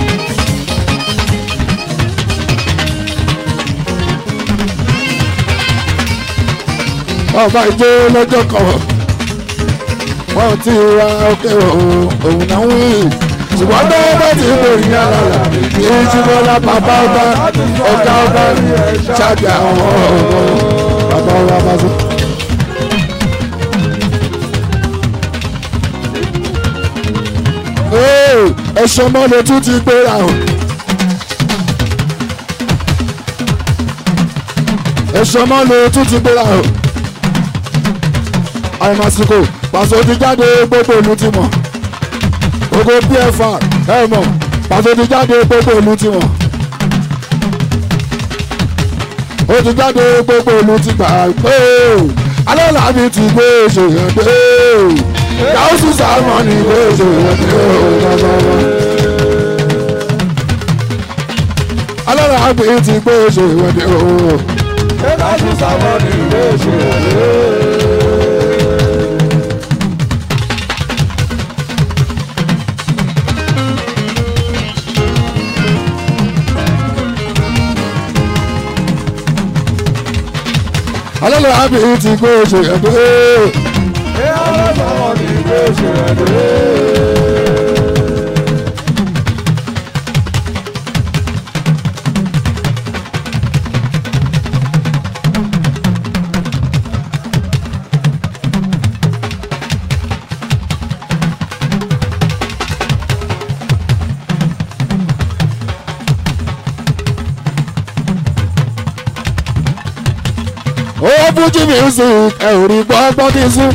Bàbá ìjọ lọ́jọ́ kan wọ́n ti wá òkè òun náà wí. Ṣùgbọ́n tó bá ti ń pèrè yàrá làdòjì kì í ṣubú lá bàbá ọba ọ̀gá ọba ṣáàkì àwọn ọ̀gbọ̀gbọ̀. Bàbá ọba bá sọ. ẹ̀ṣọ́ mọ́lẹ̀ tún ti gbéra o. ẹ̀ṣọ́ mọ́lẹ̀ tún ti gbéra o. àìmọ̀síkò pàṣẹ ti jáde gbogbo ìlú ti mọ̀. gbogbo pfr ẹ mọ̀ pàṣẹ ti jáde gbogbo ìlú ti mọ̀. ó ti jáde gbogbo ìlú ti gbà pé alẹ́ làbí ti gbé ṣèyàn dé gáúsù sáwọn ní ìwé ìṣòro ní ọ̀gbọ̀gbọ̀. alára àgbè ti gbé ìṣòro ní ọ̀gbọ̀gbọ̀. ṣé láti sábọ̀ ní ìwé ìṣòro. alára àgbè ti gbé ìṣòro ní ọ̀gbọ̀gbọ̀. ṣé láti sábọ̀ ní ìwé ìṣòro. ó fújì music ẹ̀rí gbọ́ngbọ́n ti sún.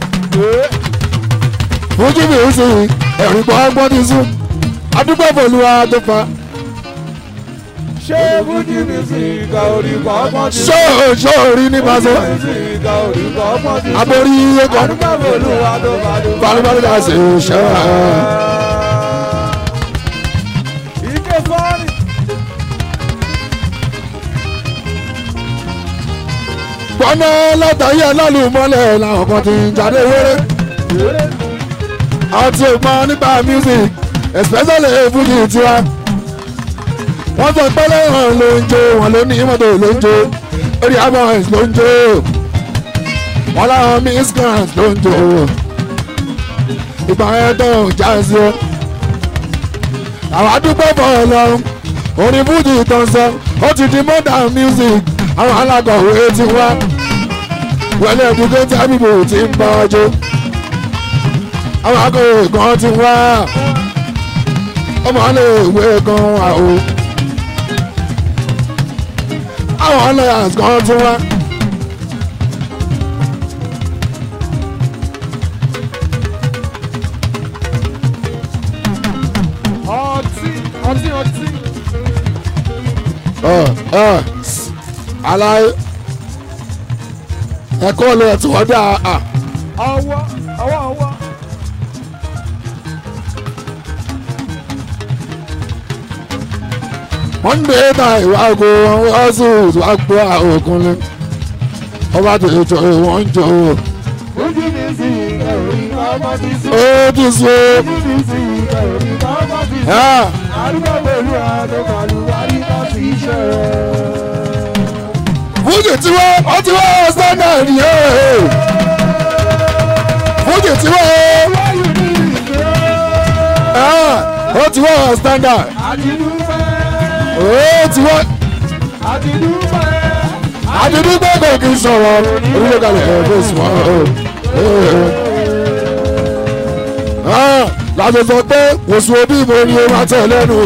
fújì music ẹ̀rí gbọ́ngbọ́n ti sún. adúgbò fòlùwà tó fa. ṣé fújì mísíkà orí kọ́kọ́ ti ṣó ṣó rí ní pàṣẹ. mísíkà orí kọ́kọ́ ti aborí ẹ̀kọ́ àdúgbò olúwa tó bá dùn. balùbalù dà sí ṣẹ́ ike fọ́ọ̀rì. gbọ́nà látàrí alálùmọ́lẹ̀ làwọn kan ti ń jáde wéré. àwọn tí o mọ nípa music especially fújì tiwa. wọ́n sọ pé lẹ́yìn ló ń jó wọn ló ní mọ́tò ló ń jó orí aboys ló ń jó wọn láwọn miss grant ló ń jó ìgbà yẹn tó ń já sí o. àwọn àdúgbò bọ̀ lọ́rùn orin fújì tó ń sọ ó ti di modern music àwọn alákọ̀wé ti wá wọlé educated people ti ń bá ọjọ́ àwọn akọ̀wé kan ti wá ọmọ ilé ìwé kan wà o àwọn lawyers kan ti wá ọ ọ aláì ẹ̀kọ́ lè tí wọ́n dá a. ọwọ́ ọwọ́ ọwọ́. wọ́n ń gbé ta ìwà ògo wọ́n sì wá gbọ́ òkun ni wọ́n bá tètè jọ wọ́n ń jọ o. ojú mi sì ẹ̀rí ọmọ ti sùn. ó ti so ojú mi sì ẹ̀rí ọmọ ti sùn. ẹ́ arúgbó pẹ̀lú àdókòlù àríkà sí iṣẹ́ rẹ̀. fújì tí wọ́n ó ti wọ́n standard yẹn fújì tí wọ́n wáyé ní ìgbé. ó ti wọ́n standard àdìdúpẹ́ ó ti wọ́n àdìdúpẹ́. àdìdúgbò kò kì í sọ̀rọ̀ orílẹ̀ kalẹ̀ ẹ̀ bó sùn wọ́n láti sọ pé kò sùn òbí mo ní o máa tẹ̀ lẹ́nu.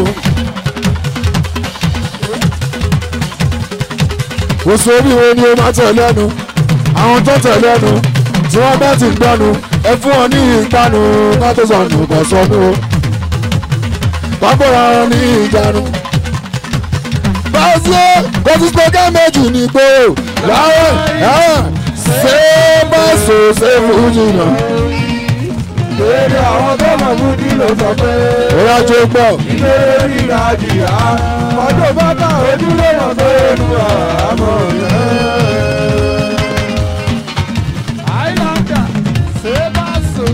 kò sùn òbí mo ní o máa tẹ̀ lẹ́nu. àwọn tó tẹ̀ lẹ́nu tí wọ́n bá ti gbanu ẹ fún wọn ní ìgbanu ká tó sọnù kò sọnù o. pápára wọn ní ìjánu. báṣọ kò tún pé ká méjì ní gbòòrò láwọn ṣé báṣọ ṣe fújì náà. Èrè àwọn tó mọ̀ fún ní ló sọ pé. Ìyá tó gbọ́. Ilé ríra jìyà. Ọjọ́ bàtà ojúlé mọ̀ pé inú àmọ̀ yẹn. Àìláńdà ṣé bá so.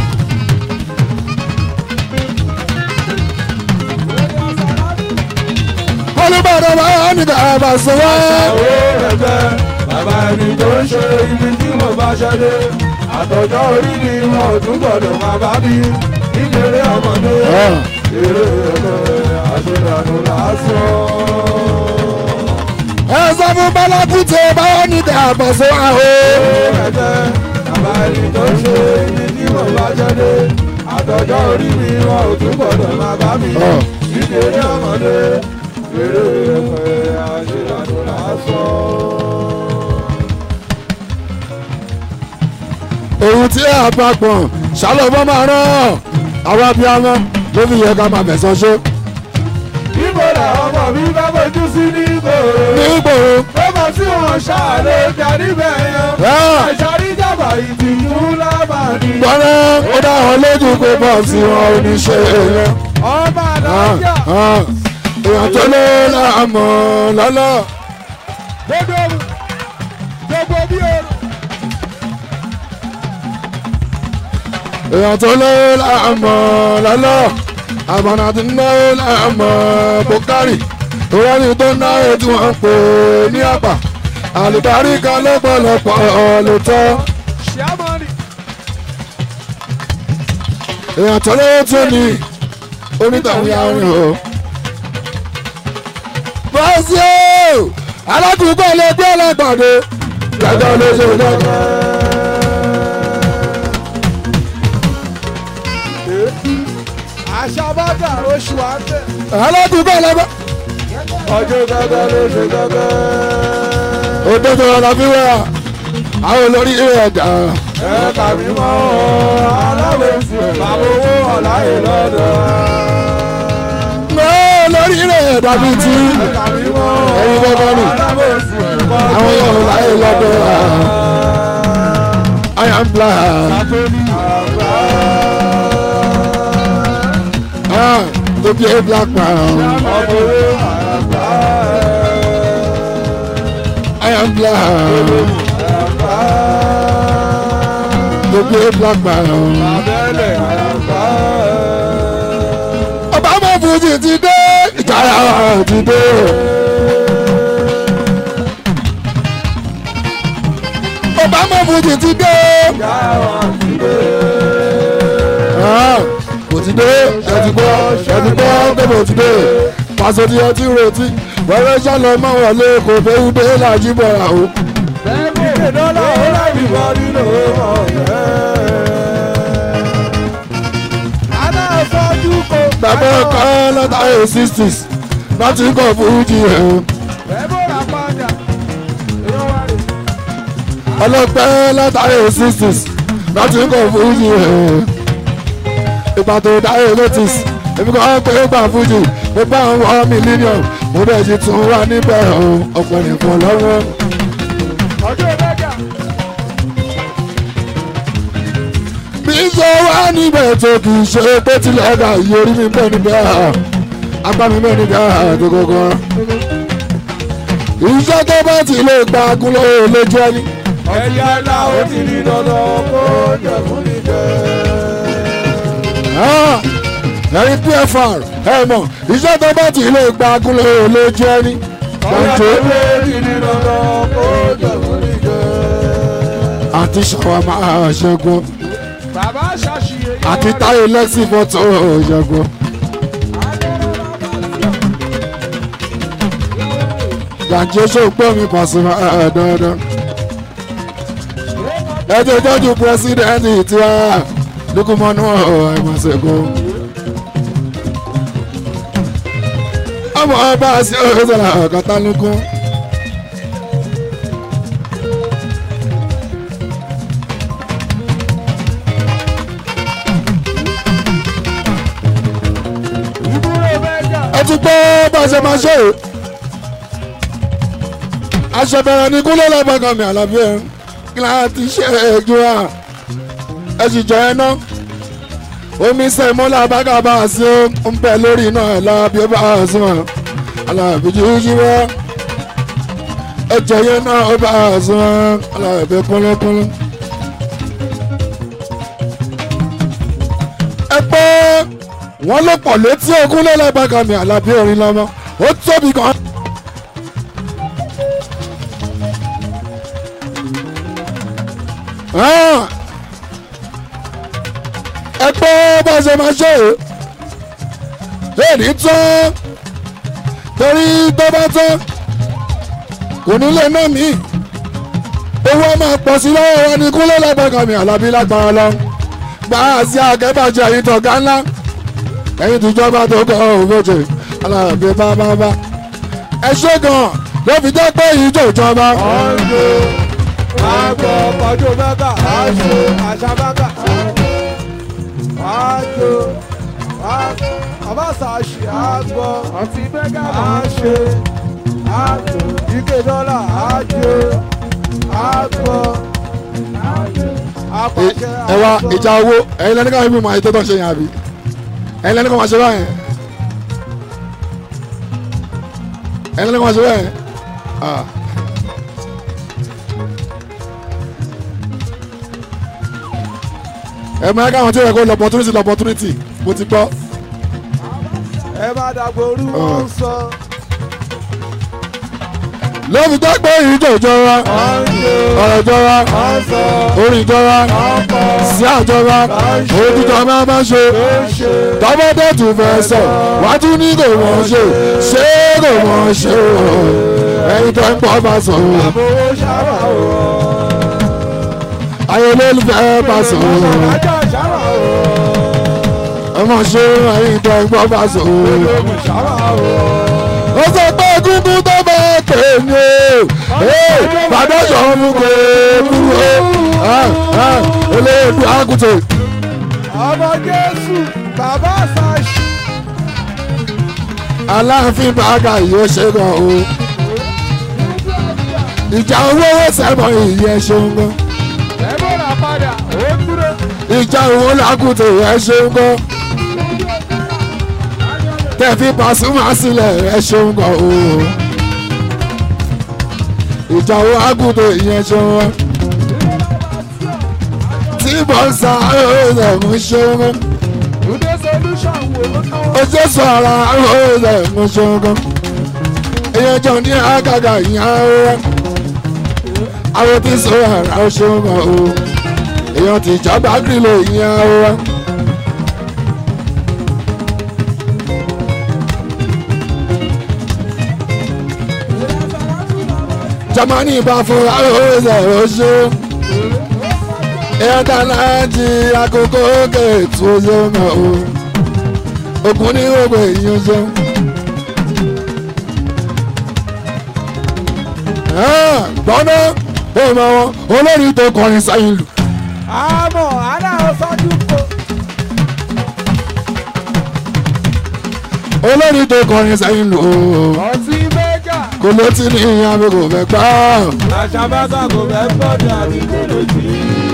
olùbàdàn máa ń nígbà àbàṣọ wá. Àwọn ẹgbẹ́ bàbá ẹni tó ń ṣe ibi tí mo bá ṣẹ́dé. Àtọ̀jọ́ orí ni wọn ò tún gbọ́dọ̀ máa bá bí. Nítorí ọmọdé. Eré ẹgbẹ́ àṣeyànú lásán. ẹ sọ fún bálákú tó báwọn nígbà àbàṣọ wá o. ẹ̀jẹ̀ bàbá ẹni tó ṣe ibi tí mo bá jáde àtọjọ́ orí mi wọn ò tún gbọ́dọ̀ máa bá mi Ọ̀. nítorí ọmọdé eré ẹ̀fẹ̀ àṣeyàtò lásán. òun tí ẹ bá gbọ̀n ṣàlọ́bọ̀ máa rán àwọn abiyamọ ló fi yẹ ká máa fẹ̀sọ̀ ṣe. Ibo la ọmọ mi bá fojú sí ní ìgboro. ní gbòòrò Ó mọ̀ sí wọn ṣáàlè darí bẹ̀yàn. ẹ̀, Àṣàrí jàmbá ìtìjú lábàárí. gbọ́dọ̀ ó dá wọn lójú pé bọ́ọ̀sì wọn ò ní ṣe èèyàn. Ọmọ Ah, àdájà. ah. èèyàn tó lé láàmú lọ́lọ́. Gbogbo gbogbo bí o. èèyàn tó lé láàmú lọ́lọ́. àbọ̀nà tí ń náwó láàmú bukari. ìrọ́lì tó náwó tí wọ́n ń pè ní àpà. àlùbáríkà lọ́pọ̀lọpọ̀ lóòótọ́. Ṣíámọ́nì. èèyàn tó lé tó ní onítàwọn ya rìn o. bọ́sí o alákùnkọ́ ẹlẹgbẹ́ ọlọ́gbàdo gẹ́gẹ́ ló ṣe lọ́gbà. Àṣàbádà oṣù àgbẹ̀. alákùnkọ́ ẹlẹgbẹ́ Ọjọ́ gẹ́gẹ́ ló ṣe gẹ́gẹ́. òdodo ọ̀la fi wá àwọn olórí ẹ̀dá. Ẹ tàbí mọ́ aláwẹ̀sì bàbá owó ọ̀láyè lọ́dọ̀. olórí ẹ̀dá bíi ti Ẹ tàbí mọ́ ẹ̀yin gbọ́dọ̀ nù aláwẹ̀sì bàbá àwọn yóò láyé lọ́dọ̀ I am black Àtòlí àgbà. ah to be a black man Ọmọ owó àgbà. I am black Àgbà. to be a black man. Abẹ́lẹ̀ àgbà. ọba mọ fújì ti dé ìjàrá ti dé. ọba mọ fújì ti dé. Yàrá ti dé. Ah, kò ti dé ẹtì gbọ́ ẹtì gbọ́ pé kò ti dé. pàṣẹ ti ọtí retí wẹ́rẹ́ sálọ mọ́ wọlé kò fẹ́ wúdé lájí bọ̀rà o. Ìké dọ́là ó lábì bọ́ nínú ọ̀rẹ́. Àná sọ́jú kò bàbá ọkọ látàrí sixties láti kọ̀ fújì ẹ̀ o. Ẹ̀bùrà padà. Irọ́ wá rè. ọlọ́pẹ́ látàrí sixties láti kọ̀ fújì ẹ̀ o. ìgbà tó dáyé notice èmi kàn ń pè é gbà fújì mo bá ń wọ mílíọ̀nù mo bẹ̀ ti tún wá níbẹ̀ o ọ̀pọ̀ nìkan lọ́wọ́. ọjọ́ ìrẹ́jà bí sọ wá níbẹ̀ tó kì í ṣe pé tilẹ̀ ọ̀gá yìí orí mi bẹ́ẹ̀ níbẹ̀ apá mi bẹ́ẹ̀ níbẹ̀ tó kọ́kọ́. iṣẹ́ tó bá ti lè gba agúnlẹ̀ lójú ẹni. ẹ̀yà ńlá ó ti di dandan kó jẹ fún mi jẹ. ẹ̀yin pfr ẹ mọ̀ iṣẹ́ tó bá ti lè gba agúnlẹ̀ lójú ẹni. ọ̀yà gbàǹjo ó ti di dandan kó jẹ fún mi jẹ. àti ṣàwámà ṣẹ́gun bàbá ṣàṣìyẹ yọ àti táyé lẹ́sìn fọ́tò ṣẹ́gun. gbàǹjo ṣòpọ̀ mi Pasuma dandan. ẹ jẹ́ tọ́jú pírẹsidẹ́ǹtì tiwa lukumanu ẹ̀mọ̀sẹ̀kọ. ọmọ ọba sí ọ̀sẹ̀ ọ̀kọ́tàlùkù. ìbúrò mẹ́jà. ẹ ti gbọ́ bá a ṣe máa ṣe o. aṣọ̀bẹ̀rẹ̀ ní kúlẹ̀ lọ́gbọ̀ngàn mi àlàbí ẹ̀ kí láti ti ṣe èjú à ẹ sì jọ ẹ náà. omi sẹ́mọ́lá bága bá a sí ó ń bẹ lórí iná ẹ̀ lábí ó bá a sí wọn. àlàbí jíjí wá. ẹ jẹ yẹn náà ó bá a sí wọn. àlàbí kúnlẹ́kúnlẹ́. ẹ pẹ́ wọ́n ló pọ̀ létí ogún lẹ́lẹ́bàgà mi àlàbí orin lọ́mọ ó tóbi gan. Ah! ẹ pé bá a ṣe máa ṣe é èdè tán torí tó bá tán kò ní lè ná mi owó á máa pọ̀ sí lọ́wọ́ wa ní kúnlẹ̀ lẹ́gbẹ̀ẹ́ mi àlàbí lágbára lọ gbà á sí akẹ́bàjẹ́ yìí tọ̀gá ńlá ẹ̀yin tìjọba tó kọ́ òfòjè alábẹ́ bábábá ẹ ṣe gan ló fi jẹ́ pé èyí tó jọba. ọ̀njọ́ àgbọ̀ ọjọ́ mẹ́ta àṣọ àṣà mẹ́ta àjò àbáṣàṣì àgbọ̀ ọtí mẹ́ta àṣẹ àjò ike dọ́là àjò àgbọ̀ àpàṣẹ ẹ wá ìjà owó ẹ̀yin lẹ́nu káwọn ibi mọ̀ àyè tó tọ́ ṣe yẹn àbí ẹ̀yin lẹ́nu kọ́ máa ṣe báyẹn ẹ̀yin lẹ́nu kọ́ máa ṣe báyẹn. Ah. ẹ máa káwọn tí ó yẹ kó lọ opportunity lọ opportunity mo ti gbọ́. ẹ má dàgbò orú wọn sọ ló fi jẹ́ pé ìjọ ìjọba ọ̀njọ́ ọ̀rọ̀ ìjọba ọ̀sọ̀ orin ìjọba ọ̀pọ̀ sí àjọba òtítọ́ máa máa ṣe ṣe tọ́mọdé tún fẹ́ sọ wá tún ní kò mọ̀ ṣe ṣé kò mọ̀ ṣe o ẹni tó ń pọ̀ bá sọ o àbówó ṣàrà o. ayé olólùfẹ́ bá sọ o Ajá ṣàrà o. ọmọ ṣe ẹni tó ń pọ̀ bá sọ o. Ológun ṣàrà o. ó sọ pé gúngún tó bá pè ní o bàdọ́jọ́ mú kó kúrò olóòdù àgùntàn. Ọmọ Jésù, bàbá Sàṣì. aláàfin bàgà yóò ṣe gan o ìjà owó sẹ́mọ̀ ìyẹn ṣeun gan Ẹ̀bùn rà padà, ó dúró. ìjà owó làkùtò ẹ ṣeun gan tẹ̀fí Pasuma sílẹ̀ ẹ ṣeun gan o ìjà owó àgùntò ìyẹn ṣeun gan tí bọ́nsá ọ̀rọ̀ mú ṣeun gan Túndé solution wò ó náwó. ojú sọ̀rọ̀ ọ̀rọ̀ mú ṣeun gan ìyẹn jọ ní àgàgà ìyẹn ọ̀rọ̀ àwọn tí sọ ara ó ṣeun gan o èèyàn ti jábá gírílò ìyẹn ọ̀rọ̀. Germany bá fún ọ̀rọ̀ oṣù ẹ̀ẹ́dá láti àkókò kẹ̀tù oṣù náà o ògùn ní gbogbo èèyàn ṣe. gbọ́nà ó mọ wọn olórí tó kọrin sáyìn lù Àmọ̀ aláwọ̀ sọ́jú kò. olórí tó kọrin sẹ́yìn lò ó ọtí mẹ́gà. kò létí ní ìyá mi kò fẹ́ gbọ́ àṣàbàtà kò fẹ́ gbọ́dọ̀ àbí kò lè jí.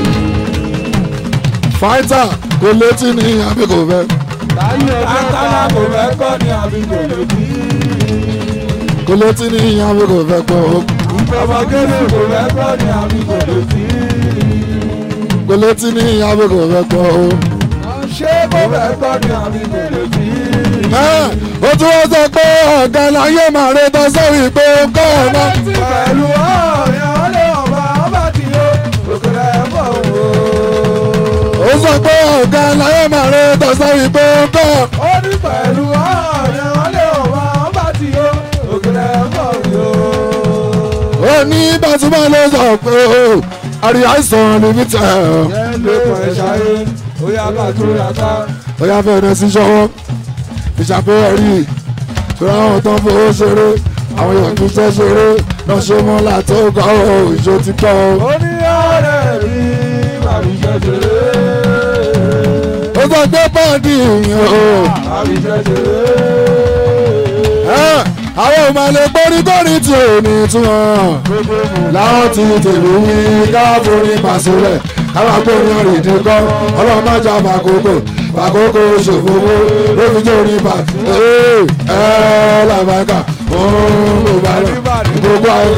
fáìtà kò létí ní ìyá mi kò fẹ́ àtàlà kò fẹ́ gbọ́dọ̀ àbí kò lè jí. kò létí ní ìyá mi kò fẹ́ gbọ́ ọmọgẹ́lẹ̀ kò fẹ́ gbọ́dọ̀ àbí kò lè jí. kò létí ní ìyá mi kò fẹ́ gbọ́ ṣé kò fẹ́ gbọ́dọ̀ àbí kò lè jí. ẹ́ ó tún wọ́n sọ pé ọ̀gá láyé màá rẹ tán sórí pé ó kọ́ ọ̀nà pẹ̀lú ọ̀rẹ́ ọ̀lẹ́ ọba ọba tí ó òkèlè bọ̀ wò. ó sọ pé ọ̀gá láyé màá rẹ tán sórí pé ó kọ́ ó ní pẹ̀lú ọ̀rẹ́ ọ̀lẹ́ ọba ọba tí ó òkèlè bọ̀ wò. ó ní bàtúmọ̀ ló sọ pé ó àríyá ìsàn níbi tẹ̀ ọ́. lẹ́kọ̀ọ́ ẹ̀ ṣayé ó yá bá tó yá ká. ó yá fẹ́ẹ́ rẹ̀ sí ṣọwọ́ ìṣàpẹ́rẹ́ rí ṣọ́ra àwọn tó ń fowó ṣeré àwọn èèyàn kì í ṣe ṣeré lọ ṣe mọ́ látó kọ́ ọ ìṣó ti kọ́ ọ. ó ní ọ̀rẹ́ mi màmí ṣẹ̀ṣẹ̀rẹ́. ó sọ pé bọ́ọ̀dì ìyẹn o màmí ṣẹ̀ṣẹ̀rẹ́. ẹ́, àwọn ò máa lè gbórí kórì tí ò ní túmọ̀ láwọn ti tèlú wí káfórí pàṣẹlẹ̀ káwọn agbórin ọ̀rìn ìdíkọ́ ọlọ́run má jà fàkókò fàkókò ṣòfowó lórí jẹ́ orin bá ẹ́ ẹ́ làbàkà òun ló bá lọ gbogbo ayé.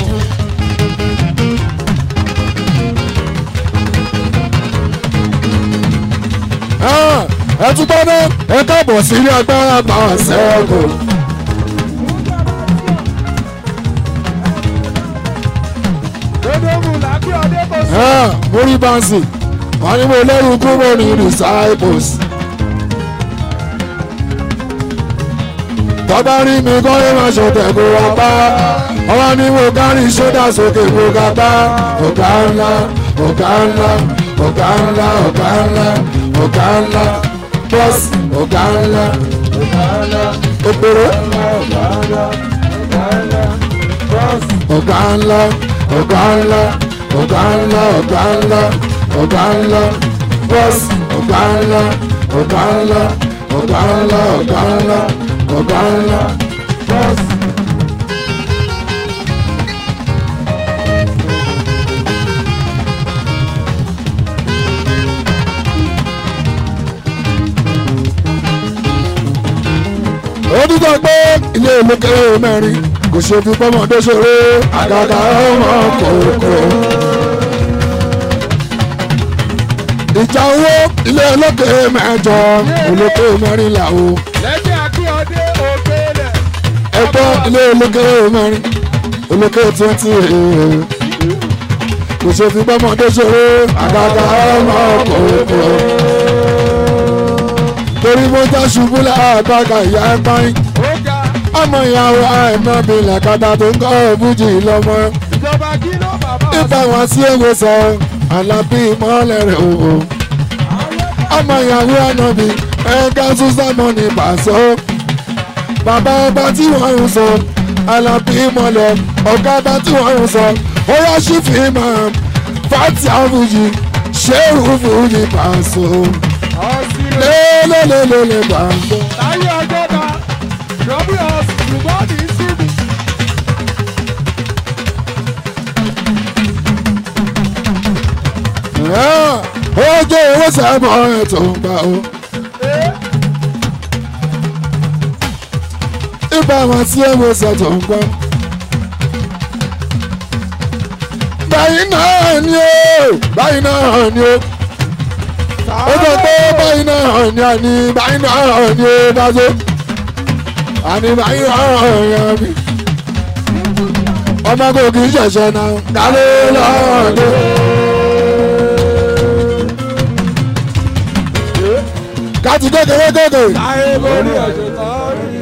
Ah, ẹ tún gbọ́ ná ẹ káàbọ̀ sí ilé agbára power circle. Dodomu làbí ọdẹ kò sí. Ah, mórí bánsì wọ́n ní mo lẹ́rù kúrò ní disciples. tọ́ba rí mi kọ́ ẹ máa ṣọ̀tẹ̀ kó wá bá ọwọ́ ni mo kárí sódà sókè kó ga bá ọ̀gá ńlá ọ̀gá ńlá ọ̀gá ńlá ọ̀gá ńlá ọ̀gá ńlá bọ́ọ̀sì ọ̀gá ńlá ọ̀gá ńlá òpèrè ọ̀gá ńlá ọ̀gá ńlá ọ̀gá ńlá ọ̀gá ńlá ọ̀gá ńlá ọ̀gá ńlá bọ́ọ̀sì ọ̀gá ńlá ọ̀gá ńlá ọ̀gá ńlá ọ̀gá ńlá ọ̀gá ńlá bọ́ọ̀sì. ó dúdọ̀ pé ilé ìlú kéré mẹ́rin kò ṣe fi pọ́mọdé ṣeré àgàgà ọmọ kòkó. ìjà owó ilé olókè mẹ́jọ olókè mẹ́rìnlá o Lẹ́jẹ̀ Akíọdé Ògbélẹ̀. ẹgbọ́ ilé olókè mẹ́rin olókè twenty kò ṣe fi pọ́mọdé ṣeré àgàgà ọmọ kòkó. torí mo já ṣubú láàbàgà ìyá ẹ̀ báyìí Ó ga ọmọ ìyàwó àìmọ́bi làkàtà tó ń kọ́ òbújì lọ́mọ ìjọba kí ló bàbá nípa wọn sí èwe sọ alábí ìmọ̀lẹ̀ rẹ̀ òwò ọmọ ìyàwó ànábì ẹ̀ka súsámọ́ ní pàṣọ bàbá ọba tí wọ́n ń sọ alábí ìmọ̀lẹ̀ ọ̀gá ọba tí wọ́n ń sọ ó yá sí fìmọ̀ fàtí àfújì ṣéèrú fújì pàṣọ ọ̀sìnlẹ̀ lélẹ́lẹ́lẹ́ pàṣọ. láyé ọjọ́ ta rọ́bì ọ̀sìn ṣùgbọ́n ní síbi. ó jẹ́ owó sábọ̀ ètò ìgbà o. ibà wọn tí owó ṣètò ń gbọ́. báyìí náà ni ó báyìí náà ni ó ó jẹ́ pé báyìí náà ni àní báyìí náà ni ó bá tó àní báyìí náà ni ó bí. ọmọ kò kì í ṣẹ̀ṣẹ̀ náà kálé lọ́ọ̀dẹ́. káti kékeré kékeré. láyé lórí ọ̀sẹ̀ kan rí.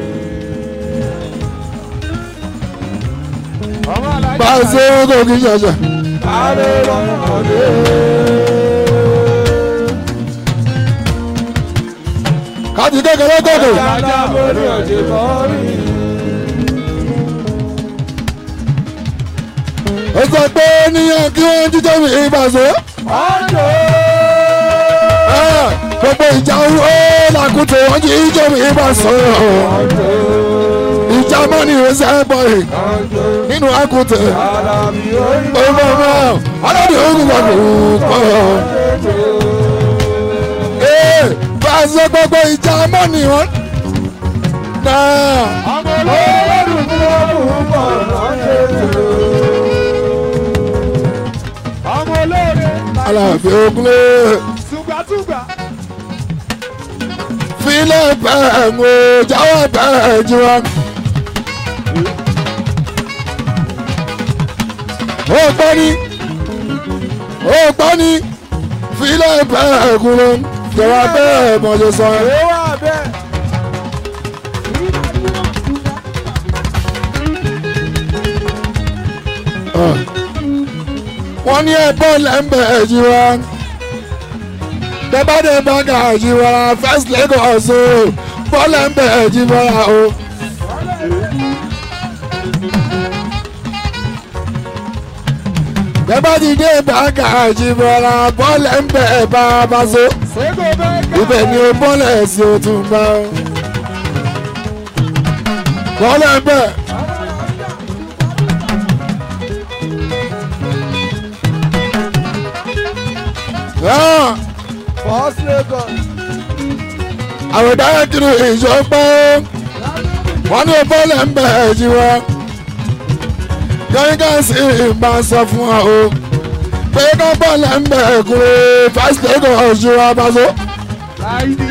ọmọ alájà bá a ṣe ń kó kí n ṣẹ̀ṣẹ̀. láyé lórí ọ̀sẹ̀. káti kékeré kékeré. alájà lórí ọ̀sẹ̀ kan rí. ó sọ pé níyàn kí wọ́n jíjẹ́ mi ìbàṣẹ́. ọjọ́ gbogbo ìjà owó làkú akute wọn jí ijó mi bá sọ̀rọ̀ ìjà mọ́ni ìrẹsẹ̀ bọ̀yì nínú akute ọmọ ọmọ ọlọ́dún ogun wà lóko. ee bá a ṣe gbogbo ìjà mọ́ni wọn náà ọmọ olóore aláàfin ogunlé tùgbàtùgbà filẹ̀ bẹ́ẹ̀ ń o jáwọ́ bẹ́ẹ̀ jí wọn. ó gbọ́ ní ó gbọ́ ní filẹ̀ bẹ́ẹ̀ kúrò jọ̀wọ́ bẹ́ẹ̀ mọ̀jọ sọ ẹ́. ó wà bẹ́ẹ̀. wọ́n ní ẹ̀bọ́n lẹ́ńbẹ̀ jí wọn. bẹ́bàdé bàgà jí wọn first Lagos o bọ́ọ̀lù ẹ̀ńbẹ̀ jí wọn o. bẹ́bàdé dé bàgà jí wọn bọ́ọ̀lù ẹ̀ńbẹ̀ bá a bá so. Sego bẹ́ẹ̀ ibẹ̀ ni o bọ́ọ̀lù ẹ̀sìn o tún bá o. bọ́ọ̀lù ẹ̀ńbẹ̀. Ah! First Lagos. àwọn ìdáyà kiri ìṣọpẹ́ wọ́n ní bọ́ọ̀lù ń bẹ̀ ẹ̀ jí wa yọ̀yìn gáàsì ìbá sọ fún wa o pé ká bọ́ọ̀lù ń bẹ̀ ẹ̀ kúrò fásitì lẹ́kọ̀ọ́ ọ̀ṣun wa bá so. Láìdí.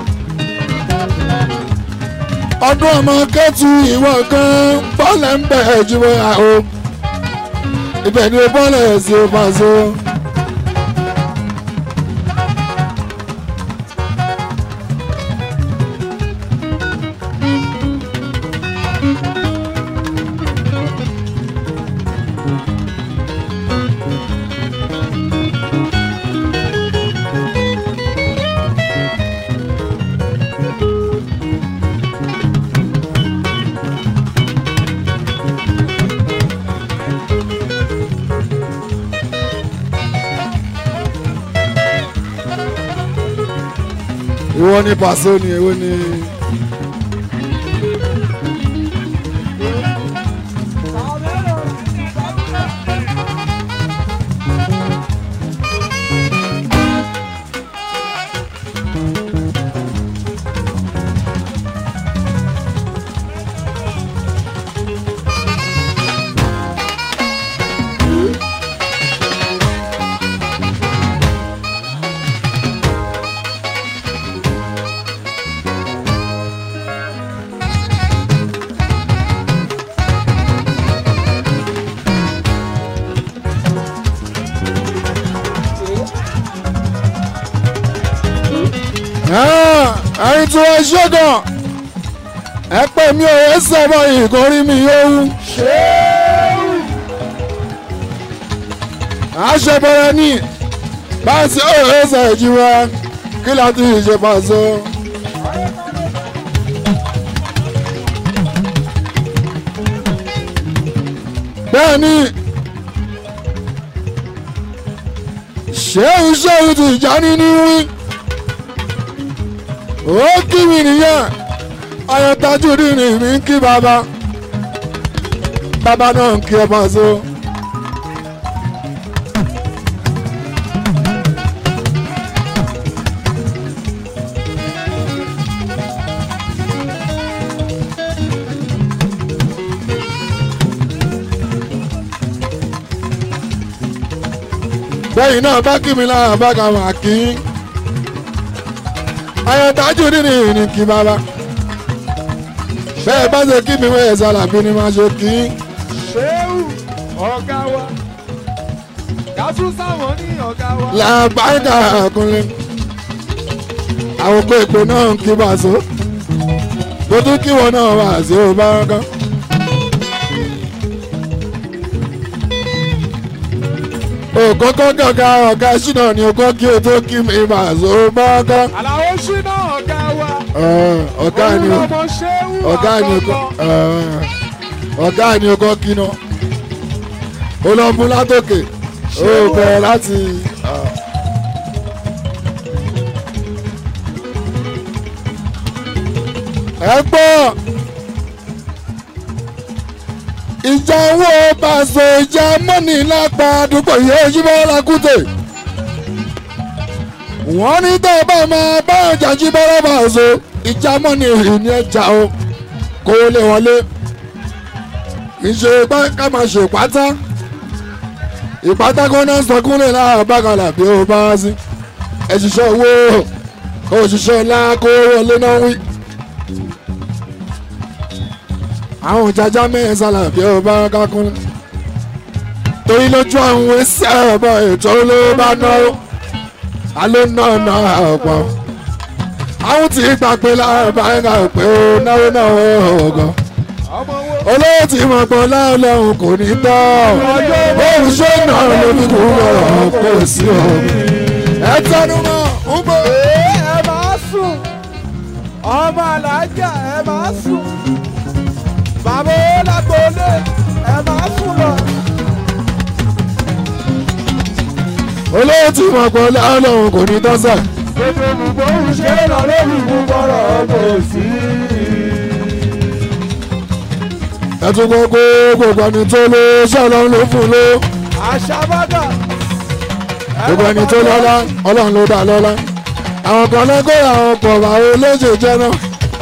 ọdún ọmọ kẹ́tù ìwọ kan bọ́ọ̀lù ń bẹ̀ ẹ̀ jí wa o ibẹ̀ ni bọ́ọ̀lù ẹ̀ sí bá so. ìwọ ni pàṣẹ ni èwo ni. ẹyin tí wọ́n ṣẹ́gàn ẹ pè mí ò ẹ sẹ́bọ̀ ìkórí mi yóò wú. àṣebọ̀rẹ̀ ní báńsì ò ẹ sẹ̀ jí wa kí láti ṣe pàṣẹ. bẹ́ẹ̀ ni ṣéun ṣéun ti já nínú wí ó kí mi nìyẹn ayọ̀tájú rírì mi ń kí bàbá bàbá náà ń kí ẹ máa so. bẹ́ẹ̀ náà bá kí mi lára bá kà wá kí ayọ̀tájú rírì ní kí bàbá bẹ́ẹ̀ bá ṣe kí mi wẹ̀ ṣàlàbí ni máa ṣe kí. Ṣéwù ọ̀gá wa. Gàtú sáwọn ní ọ̀gá wa. làbáyíká àkúnlẹ̀ àwọn òpó èpè náà ń kí bàṣọ tó tún kí wọn náà wà sí ọba kan. òkókó gàgà ọ̀gá ṣìnà ni òkó kí o tó kí mi bàṣọ ọba kan. Àlàó ṣínà ọ̀gá wa. ọ̀gá ni o Olúọmọ Ṣéwù ọ̀gá ni òkó àkọ́kọ́. ọ̀gá ni òkó kí náà ó lọ mú látòkè ó bẹ̀rẹ̀ láti. ẹ gbọ́ ìjà owó pàṣẹ ìjà mọ́nì lápá àdúgbò yìí yíbọ́ lakúté wọ́n ní tó bá máa bá ọjà jíbọ́ lọ́pàṣẹ ìjà mọ́nì ìní ẹja o kó lè wọlé ìṣe ká máa ṣe pátá ìpátá kó náà sọkúnlẹ̀ láàbá bákàlà bí ó bá sí ẹ ṣiṣẹ́ owó òṣìṣẹ́ ńlá kó wọlé náà wí àwọn jaja mẹ́rin sálà bí ó bá kákún torí lójú àwọn ẹsẹ̀ ọ̀bọ ètò ló bá náwó aló náà náà ọ̀pọ̀ àwọn tí gbà pé láàbá ẹ̀ka pé ó náwó náà ọ̀gọ́ olówó tí mo pọ̀ láàlọ́hùn kò ní tọ́ òun ṣé náà ló fi kú lọ́rọ̀ kó sí o ẹ tẹnu mọ́ ń bọ̀. ẹ máa sùn ọmọ alájà ẹ máa sùn bàbá owó lágbóolé ẹ máa sùn lọ. olówó tí mo pọ̀ láàlọ́hùn kò ní tọ́ sẹ́. gbogbo gbogbo ṣé lọ lórí gbogbo kò sí. ẹ tún kọ́ pé gbogbo ẹni tó ló ṣọlọ́run ló fún ló àṣàbàdà. gbogbo ẹni tó lọ́lá ọlọ́run ló dá lọ́lá àwọn kan lẹ́kọ̀ọ́ àwọn pọ̀ àwọn olóṣè jẹ́ náà.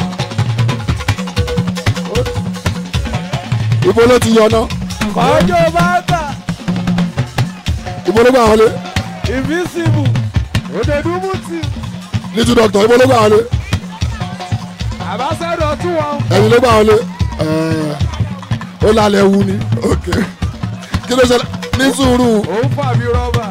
ibo ló ti yọ náà kọjọ bá gbà ibo ló gbà wọlé invisible òdèdúmùtì little doctor ibo ló gbà wọlé àbáṣẹ́dọ̀ tún wọn. ẹ̀yin ló gbà wọlé ẹ̀ẹ́, ó lálẹ́ wu ni ok kí ló ṣẹlẹ̀ ní sùúrù òun fàbí rọ́bà.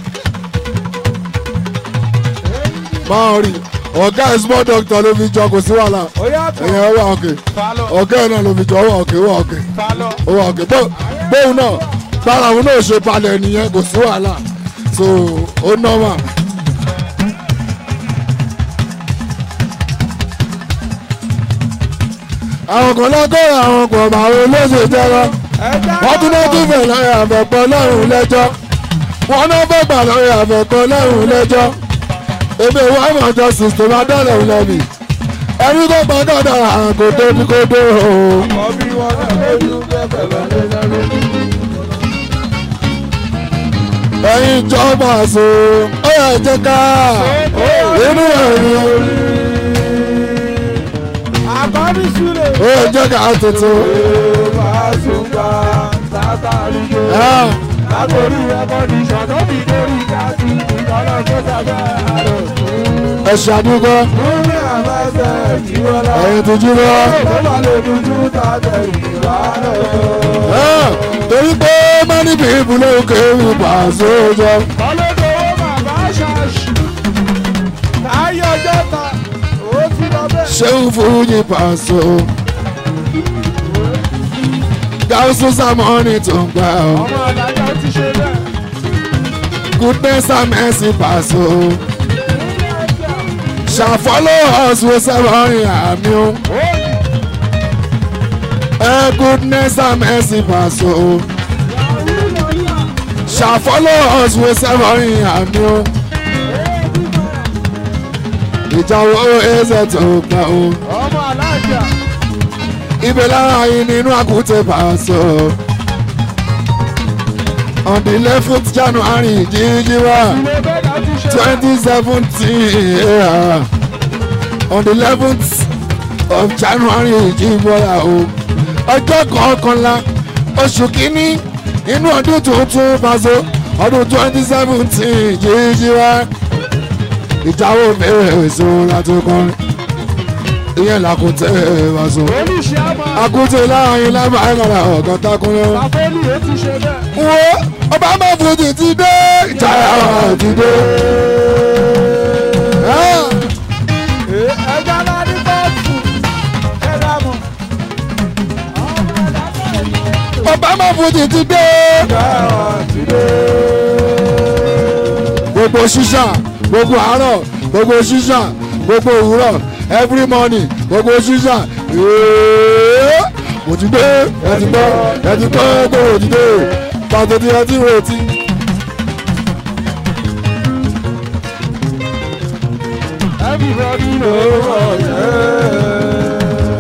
máa rí ọ̀gá ẹ̀ small doctor ló fi jọ kò sí wàhálà ó yàtọ̀ ẹ̀yìn ẹ̀ wà òkè falọ ọ̀gá ẹ̀ náà ló fi jọ ó wà òkè ó wà òkè. falọ. ó wà òkè bó bóun náà bára òun náà ṣe balẹ̀ nìyẹn kò sí wàhálà so ó nọ́mà. àwọn kan lọ́gọ́rọ̀ àwọn kan bá àwọn olóṣè jẹ́rọ wọ́n tún náà tún fẹ̀ lọ́rẹ̀ àfẹ́kọ́ lọ́rùn lẹ́jọ́ wọ́n náà fẹ́ gbà lọ́rẹ̀ àfẹ́kọ́ lọ́rùn lẹ́jọ́ èmi ìwà àmọ̀jọ sixty máa dọ́là lẹ́bi ẹni tó pa gàdá àgò tóbi kó dó o. ọbí wọn náà lójú bẹ́ẹ̀ bẹ́ẹ̀ lọ́lẹ́ ẹ̀yin ìjọba àṣọ ó yẹ jẹ́ ká inú ẹ̀rí àbábí súlẹ̀. ó yẹ jẹ́ ká tètè Fàṣùgbà sátárì gbé. ẹ̀, Látòrí ẹ̀kọ́ni ṣọ̀tọ́ fi dórí káàtì ìkọlọ́ tó sábà àrò. ẹ ṣàdúgbò Múlẹ̀ àbáṣẹ ìwọlá. ẹ̀yin tó jí lọ. Ó bá lè dúdú tàbí ìwà lọ. ẹ̀, torí pé many people ló kéwì pàṣẹ jọ. Ọlọ́dọ̀wọ́ bàbá ṣáṣì. Táyé ọjọ́ ta, ó ti lọ bẹ́ẹ̀. ṣéun fújì pàṣẹ. gáúsù sàmọ́nì tó ń gbà ọ́. Ọmọ àdájọ́ ti ṣe bẹ́ẹ̀. goodness and mercy pàṣẹ. ṣàfọ́lọ́ ọ̀sùn sẹ́wọ̀n àmì o. Ó ní ẹ goodness and mercy pàṣẹ. shall follow us with seven àmì o. ìjà wo ẹsẹ̀ tó gbà o. ọmọ alájà. ibẹ̀ lára yìí nínú àkútẹ̀ pàṣẹ. on the eleventh january jíjí wá Ilé bẹ́ẹ̀ láti ṣe bẹ́ẹ̀. twenty seventeen on the eleventh of january jíjí wá o. ọjọ́ kọ̀ọ̀kanlá oṣù kínní inú ọdún tuntun pàṣẹ ọdún twenty seventeen jíjí wá ìjáwó mẹ́rẹ̀ èso láti kọrin ìyẹn làkútẹ́ wàṣọ. Olùṣẹ́ àmọ́ àkútẹ́ láàrin lábàárà ọ̀gá takunlẹ̀. àfẹ́lú yóò ti ṣe bẹ́ẹ̀. wo ọba máa fojú ti dé ìjayà ti dé. Ah, ẹja ńlá ní bọ́ọ̀sù ẹ̀dá mọ̀. ọba máa fojú ti dé. gbogbo ṣíṣà gbogbo àárọ̀ gbogbo ṣíṣà gbogbo òwúrọ̀ every morning gbogbo ṣíṣà. Èé, mo ti dé ẹ ti gbọ́ ẹ ti gbọ́ pé mo ti dé pàtó ti ẹ ti retí. Everybody know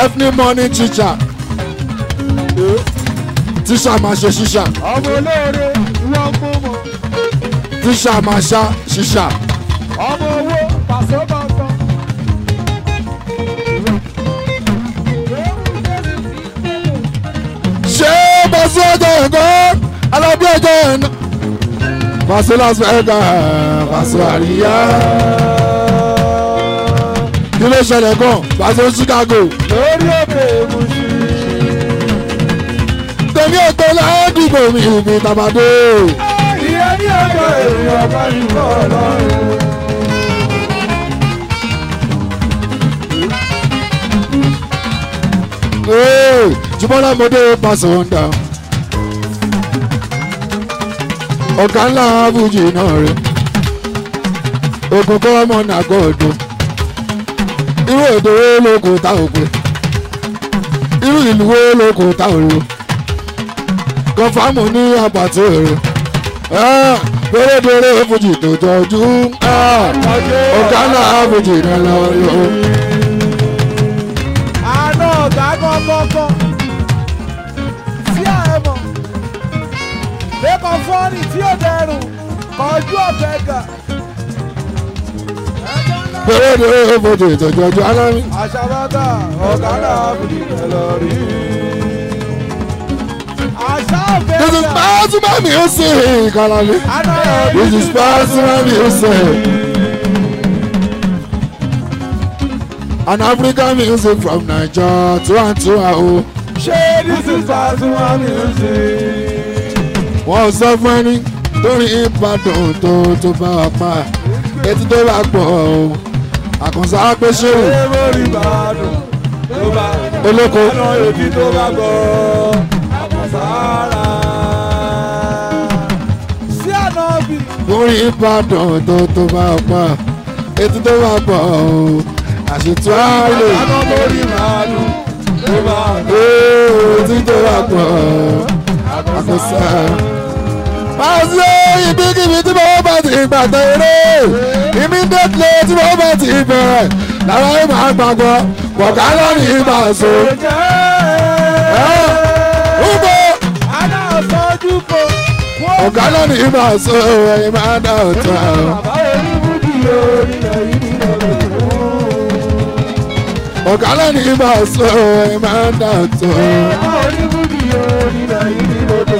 evening morning teacher teacher máa ṣe ṣíṣà ọmọ olóore ìwọ mú mọ teacher máa ṣá ṣíṣà ọmọ owó pàṣẹ bàtàn. ṣé bọ́sí ọjọ́ ẹ̀kọ́ alábí ọjọ́ ẹ̀nà Paso Las Vegas Paso àríyá kí ló ṣẹlẹ̀ gan Paso Chicago lórí òkè ìmúṣí. tèmi ètò ládùúgbò mi ìbí tàbádé ìyẹn ní ọjọ́ èèyàn bá ní bọ́ ọlọ́run. jùmọ́lá mọ́dé Paso Honda ọ̀gá ńlá abújì náà rẹ̀ ogun kọ́ ọmọ nàgọ́ ọ̀dọ́ irú èdè wo ló kò tá òpin irú ìlú wo ló kò tá òru kọfàmù ní àpàtì èrò pérédéré fújì tó jọjú ọ̀gá ńlá abújì náà lọ́wọ́. àná ọ̀gá kọ́kọ́kọ́ sí àẹ̀mọ̀ lẹ́kọ̀ọ́ fọ́ọ̀nì tí ó dẹrùn kọjú ọ̀bẹ gà. pérédéré fújì tó jọjú alámi. àṣàbàtà ọ̀gá náà fìdí ẹ̀ lọ rí. àṣà ọ̀bẹ This is gà. personal music, Alali. àná This is personal music. An African music from Nigeria to and to oh. ṣé this is personal music. Wọ́n sọ fún ẹni lórí Ìbàdàn tó tó bá wà pa. Etí tó bá pọ̀ o. Àkànṣe àpèṣe o. ṣé mórí ìbàdàn tó bá Olóko. àná èdè tó bá gbọ́ àkọsára. sí àná bí. Lórí Ìbàdàn tó tó bá wà pa. Etí tó bá pọ̀ o. Àṣetú àlè. àná mórí ìbàdàn tó bá Etí tó bá pọ̀ o. Àkànṣe. Pàṣẹ ibikíbi tí mo bá ti gbàgbọ́ eré immediately tí mo bá ti bẹ̀rẹ̀ lára ẹ̀ máa gbàgbọ́ kọ̀ọ̀ká lọ́nà ìgbà so. Ubo àná ọ̀sọ́jú kò. ọ̀gá lọ́nà ìgbà so ẹ̀yin máa dá ọ̀tọ̀. bàbá oníbùdí orílẹ̀ yìí lọ́dọ̀ Ọ̀gá lọ́nà ìgbà so ẹ̀yin máa dá ọ̀tọ̀. bàbá oníbùdí orílẹ̀ yìí lọ́dọ̀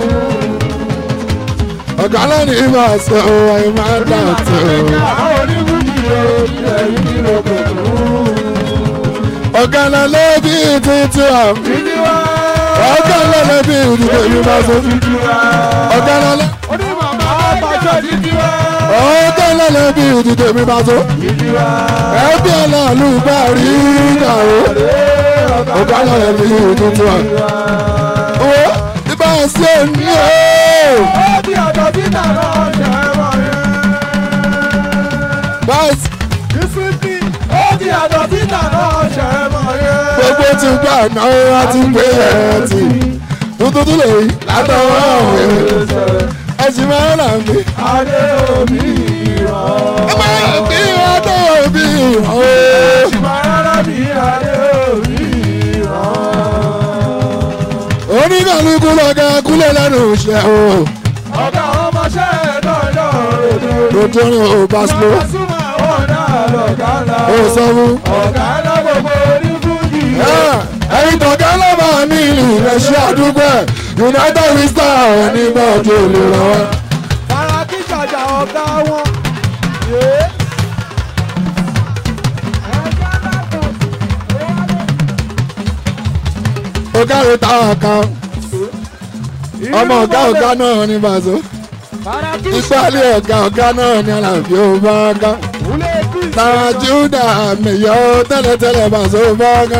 Ọ̀gá lọ́nà ìgbà so ẹ̀yin máa dá ọ̀tọ̀. bàbá oníbùdí orílẹ̀ yìí lọ́dọ̀ Ọ̀gá lọ́nà bí títí wà. títí wá. Ọ̀gá lọ́nà bí títí mi máa so. títí wá. Ọ̀gá lọ́nà. onímọ̀mọ́ àbájọ títí wá. Ọ̀gá lọ́nà bí títí mi máa so. títí wá. ẹbí ọlọ́ọ̀lù bá rí ìyàwó ọ̀gá lọ́rẹ̀ bí tuntun wa. Owó ibà ṣe ní o. ó bí ọ̀dọ̀ títà náà ṣe é wọ̀ yẹn. Báyìí ìsìnkì ó bí ọ̀dọ̀ títà náà ṣe é wọ̀ yẹn. gbogbo ti gbà náà wá ti gbé ẹ̀ tì. Tuntun tún lè yí látọwọ́ òwe. Ẹ̀sìn máa ń rà mí. adé omi ìrọ̀. Ẹ máa ń bí ọdún òbí ìhàn o. Ìmọ̀ràn bí adé omi ìrọ̀. Oníkàlùkù lọ́gà kúlẹ̀ lẹ́nu iṣẹ́ o. ọ̀gá ọmọọṣẹ́ lọ́jọ́ òdo. Lójú ọ̀run ò bá sílò. Súnmọ́ ọ̀dà lọ̀gá ńlá. Ó sọ fún. ọ̀gá ńlá gbogbo onífújì. ẹ̀yin tọ̀gá lọ́ba ní ìlú rẹ̀ ṣe àdúgbò ẹ̀ united we star nígbà ọjọ́ olè rẹ̀ wá. Fara kí jàjà ọ̀gá wọn. Yé. ọ̀gá rẹ̀ táwọn kan ọmọ ọ̀gá ọ̀gá náà ní bàzó Fara kí ìpàlẹ̀ ọ̀gá ọ̀gá náà ní àlàbí ọba ká Wúlé kí táwọn júdà mẹ̀yọ́ tẹ́lẹ̀tẹ́lẹ̀ bàzó ọba ká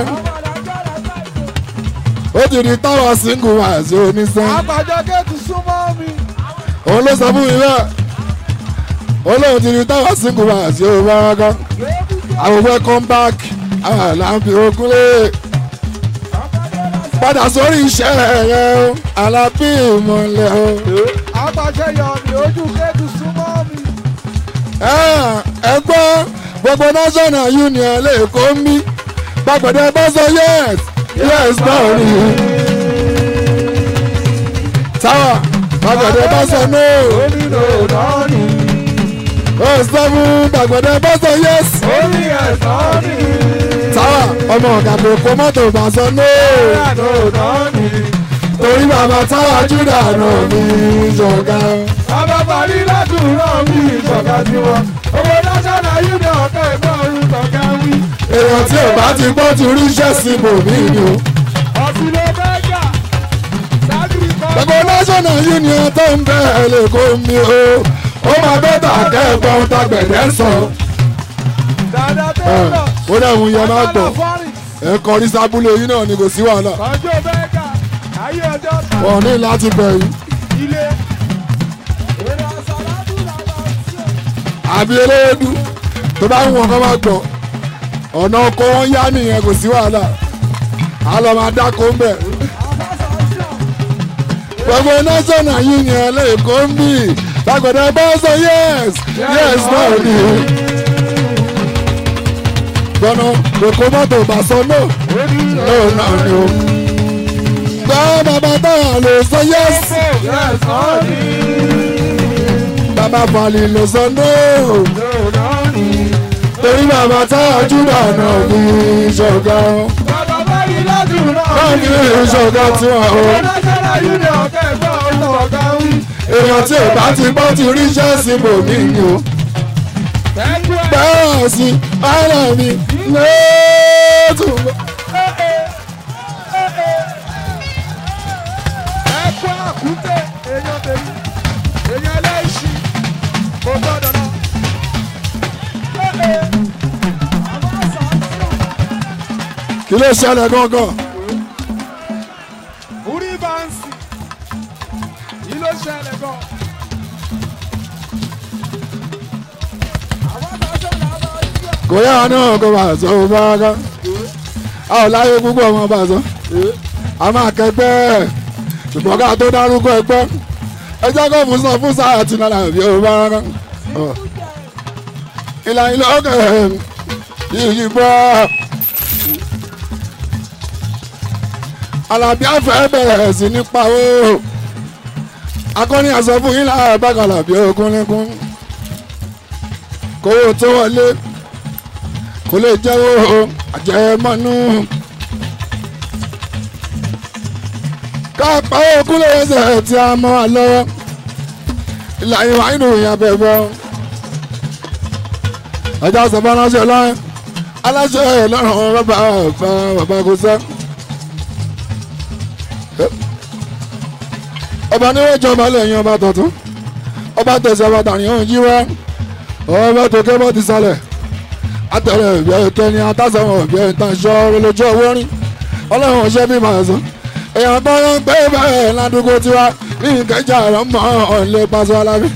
ó ti di táwọn síngù bàzó onísàn Àgbàjọ géètì súnmọ́ mi. òun ló sọ fún mi bẹ́ẹ̀ òun lóun ti di táwọn síngù bàzó ọba ká àwọn welcome back àwọn àlàbí ogunlé padà sórí iṣẹ́ rẹ̀ o alábí ìmọ̀lẹ̀ o. Àgbàjọ yọ mi ojú géètì súnmọ́ mi. ẹ gbọ́ gbogbo national union lè kó mí gbàgbọ́dẹ bá sọ yes yes náà ni táwa gbàgbọ́dẹ bá sọ no onílò náà ni ó sọ fún gbàgbọ́dẹ bá sọ yes oní ẹ̀sán ni táwa ọmọ ọ̀gá kò kó mọ́tò bá sọ no ìyànà náà ni torí bàbá táwa júdà náà ní ìjọba. bàbá parí ládùúrà mi ìjọba tiwọn owó national union ọ̀kẹ́ ìgbọ́n orúkọ kẹ́wí èèyàn tí ò bá ti gbọ́ ti ríṣẹ́ sí bòmí ni o. ọ̀sìn ló fẹ́ jà sábì kan gbogbo national union tó ń bẹ ẹ lè kó mi o ó máa bẹ́tà kẹ́ẹ̀gbọ́n tagbẹ̀dẹ́ sọ. dáadáa tó ẹ ń lọ ó dẹ̀hun yẹn máa gbọ́ fọ́rìn ẹ kọrí sábúlé yín náà ni kò sí wàhálà kọjú fẹ́ jà ayé ọjọ́ ta wọn ní láti bẹ̀ yín ilé èrè àsàlátù làwọn ṣe. àbí eléyédú tó bá ń wọn kọ́ máa gbọ́ ọ̀nà ọkọ̀ wọn yá nìyẹn kò sí wàhálà á lọ máa dáko ń bẹ̀. gbogbo national union lè kó ń bì tagbẹ̀dẹ́ bá sọ yes yes náà ni gbọ́nà kòkó mọ́tò bá sọ no no náà ni o. gbọ́ bàbá táyà lè sọ yes bàbá falì lè sọ no torí bàbá táyà júbà náà ní ìṣọ̀gá náà ní ìṣọ̀gá tí wọ́n o. èèyàn tí ò bá ti gbọ́ ti ríṣẹ́ sí bòmí ni o. bẹ́ẹ̀ sí ara mi lóòótọ́. kí ló ṣẹlẹ̀ gangan. Orí bá ń sìn, yìí ló ṣẹlẹ̀ gan. kò yá wa náà kó bá sọ ó bá ká a ò láyé púpọ̀ ọmọ bá sọ a máa kẹgbẹ́ ṣùgbọ́n ká tó dárúkọ ẹgbẹ́ ẹjọ́ kó fún sọ fún sáà àti nàlà bí ó bá ká ìlà ìlà ọkẹ yìí bọ́ Àlàbí àfẹ́ bẹ̀rẹ̀ sí nípa o akọni àsọ fún yín láàárọ̀ bá Àlàbí okúnlẹ́kún kówó tó wọlé kò lè jẹ́wọ́ àjẹmọ́nú. káàpá ogún lè ṣe tí a mọ́ wa lọ́wọ́ ìlà ìwà inú ìyá bẹ̀bẹ̀ ọjà sọ̀bọ̀ aláṣẹ lọ́rùn aláṣẹ lọ́rùn bàbá bàbá bàbá kò sẹ́. ọba níwájú ọba lẹ́yìn ọba tuntun ọba tẹ̀sẹ̀ ọba tàní òun jí wá ọba tó kébọ́ ti sálẹ̀ atẹ̀rẹ̀ ìbí ẹ̀kẹ́ni atásọ̀wọ̀n ìbí ẹ̀tàn ṣọ́ lójú owó rìn ọlọ́run ọ̀ṣẹ́ bí màá sọ èèyàn tó ń gbé bẹ́ẹ̀ ládùúgbò tiwa ní ìkẹjà rẹ̀ mọ́ ọ̀lẹ́ pàṣẹ alábí.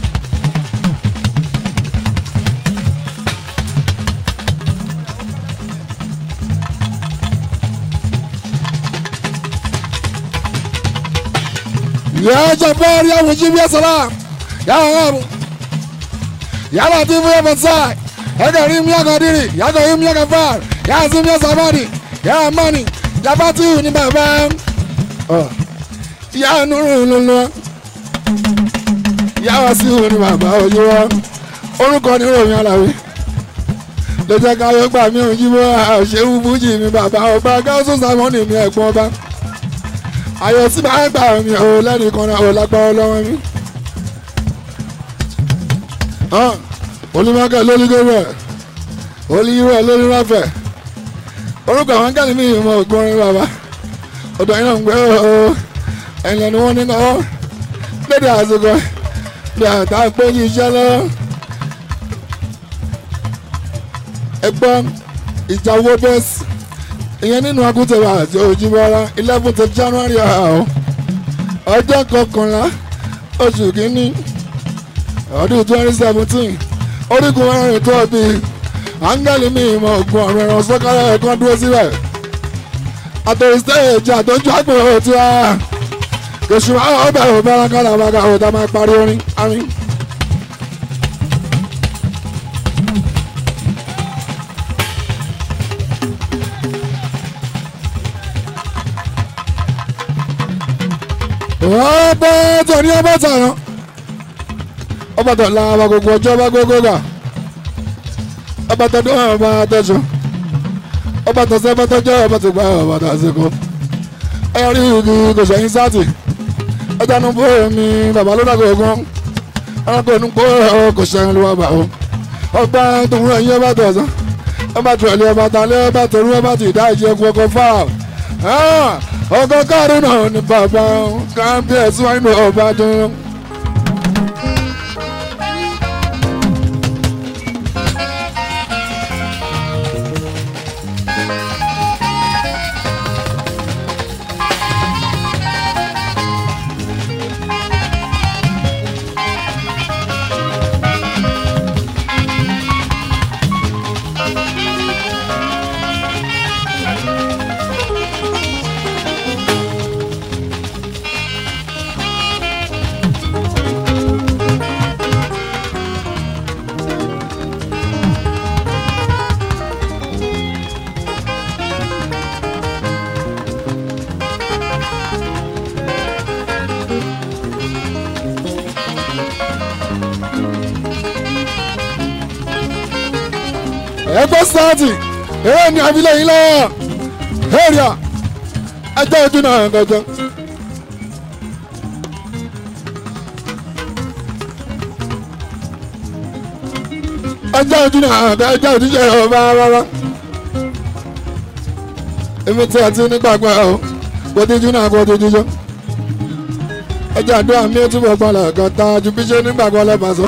يا جبار يا مجيب يا سلام يا غابو يا لطيف يا فتاح يا كريم يا قديري يا كريم يا غفار يا عظيم يا صبري يا ماني يا فاتيو ni bàbá يا نور lulu يا wasiu ni bàbá ojú wa orúkọ ni ròyìn aláwí ló jẹ́ ká yọ gbà mí ò jí bọ́ àṣewú fújì mi bàbá ọba gáúsù sàmọ́nì mi ẹ̀gbọ́n ọba ayọ̀ tí bá gbà mí ò lẹ́nìkan náà ò lágbára lọ́wọ́ mi. olùmọ̀kẹ́ lórí gómìnà olùyíwẹ̀ lórí ráfẹ̀ orúkọ àwọn gẹ́lì mi ìmọ̀ ògbórin bàbá ọ̀dọ̀ yìí náà ń gbé o ẹ̀yìn lẹ́nu wọn nínú ọ lédè àsìkò ní àtà pé yí iṣẹ́ lọ́wọ́ ẹgbọ́n ìjà owó bẹ́ẹ̀sì ìyẹn nínú akúntẹ̀wà àti òjìbọ́lá eleventh january ọ̀hún ọjọ́ kọkànlá oṣù kínní ọdún twenty seventeen orígun mẹ́rin tó bí áńgẹ́lì mi ìmọ̀ ògùn ọ̀rọ̀ ẹ̀rọ sọ́kàlẹ̀ ẹ̀kan dúró síbẹ̀ àtòrí stéèjì àtọ́jú àgbèrò tí a kèsù àwọn ọbẹ̀ ò bẹ́rẹ̀ kọ́lá bàgà ò tá máa parí orin àmín. ọba tó ní ọba tààràn ọba tó la ọba gbogbo ọjọ́ ọba gbogbo gà ọba tó dún ọba tẹ̀sán ọba tó sẹ́ ọba tó jẹ́ ọba tó gbà ọba tó àsìkò ẹ rí igi kò sẹ́yìn sáàtì ẹja nu bó mi bàbá ló dàgbà ogun ẹranko nu kó kò sẹ́yìn ló wà bá o ọba tó ń rẹ̀ yín ọba tó ọ̀sán ọba tó ẹ̀lẹ́ ọba tó alẹ́ ọba tó rú ọba tó ìdá ìjẹ́ kọ́kọ́ fáà ọkọ káàdùn náà ni bàbá kábíyèsí wọn ní ọba dúró. ẹgbẹ́ sáàtì eré ní abilẹ̀ yìí lọ́wọ́ èrìà ẹjọ́ ojú náà gọ́gọ́. ẹjọ́ ojú náà ẹjọ́ ojú ṣe ọba rárá. èmi tí a ti nígbàgbọ́ ẹ o kò díjú náà kò díjú jọ. ẹjọ́ àdúrà mi ò túbọ̀ gbọ́dọ̀ kan tá a ju bí ṣe nígbàgbọ́ lẹ́bàá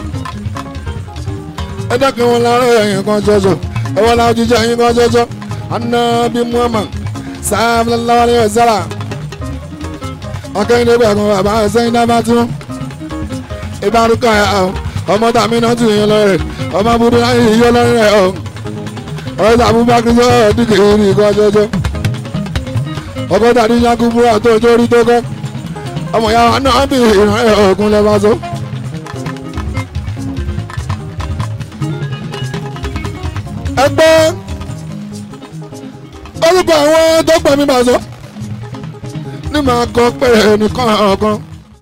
ẹ dákun wọn lára ẹ̀yìn kan ṣoṣo ẹwọ́n láwọn jíjẹ́ ẹ̀yìn kan ṣoṣo anabi muhammad sallallahu alayhi wa sallam akẹ́yìndé gbẹ̀gùn bàbá ẹ̀sẹ̀yìn dábàá tí wọ́n ìbárúkọ ẹ̀ ọ́ ọmọ tàmí náà tún yín lọ́rẹ̀ ọmọ abúlé náà yìí yọ lọ́rẹ̀ ẹ̀ ọ́ ọ̀rẹ́ tàbúbákí sọ dìkì ìrìn kan ṣoṣo ọkọ̀ tàbí yankubura tó torí tó kọ́ ọmọ yàrá náà bí ìrìn ẹ̀ ọ̀gùn lẹ́bàá so. ẹgbẹ́ orúkọ àwọn tó pọ̀ mi bá sọ ní màá kọ pé ẹnìkan ọ̀kan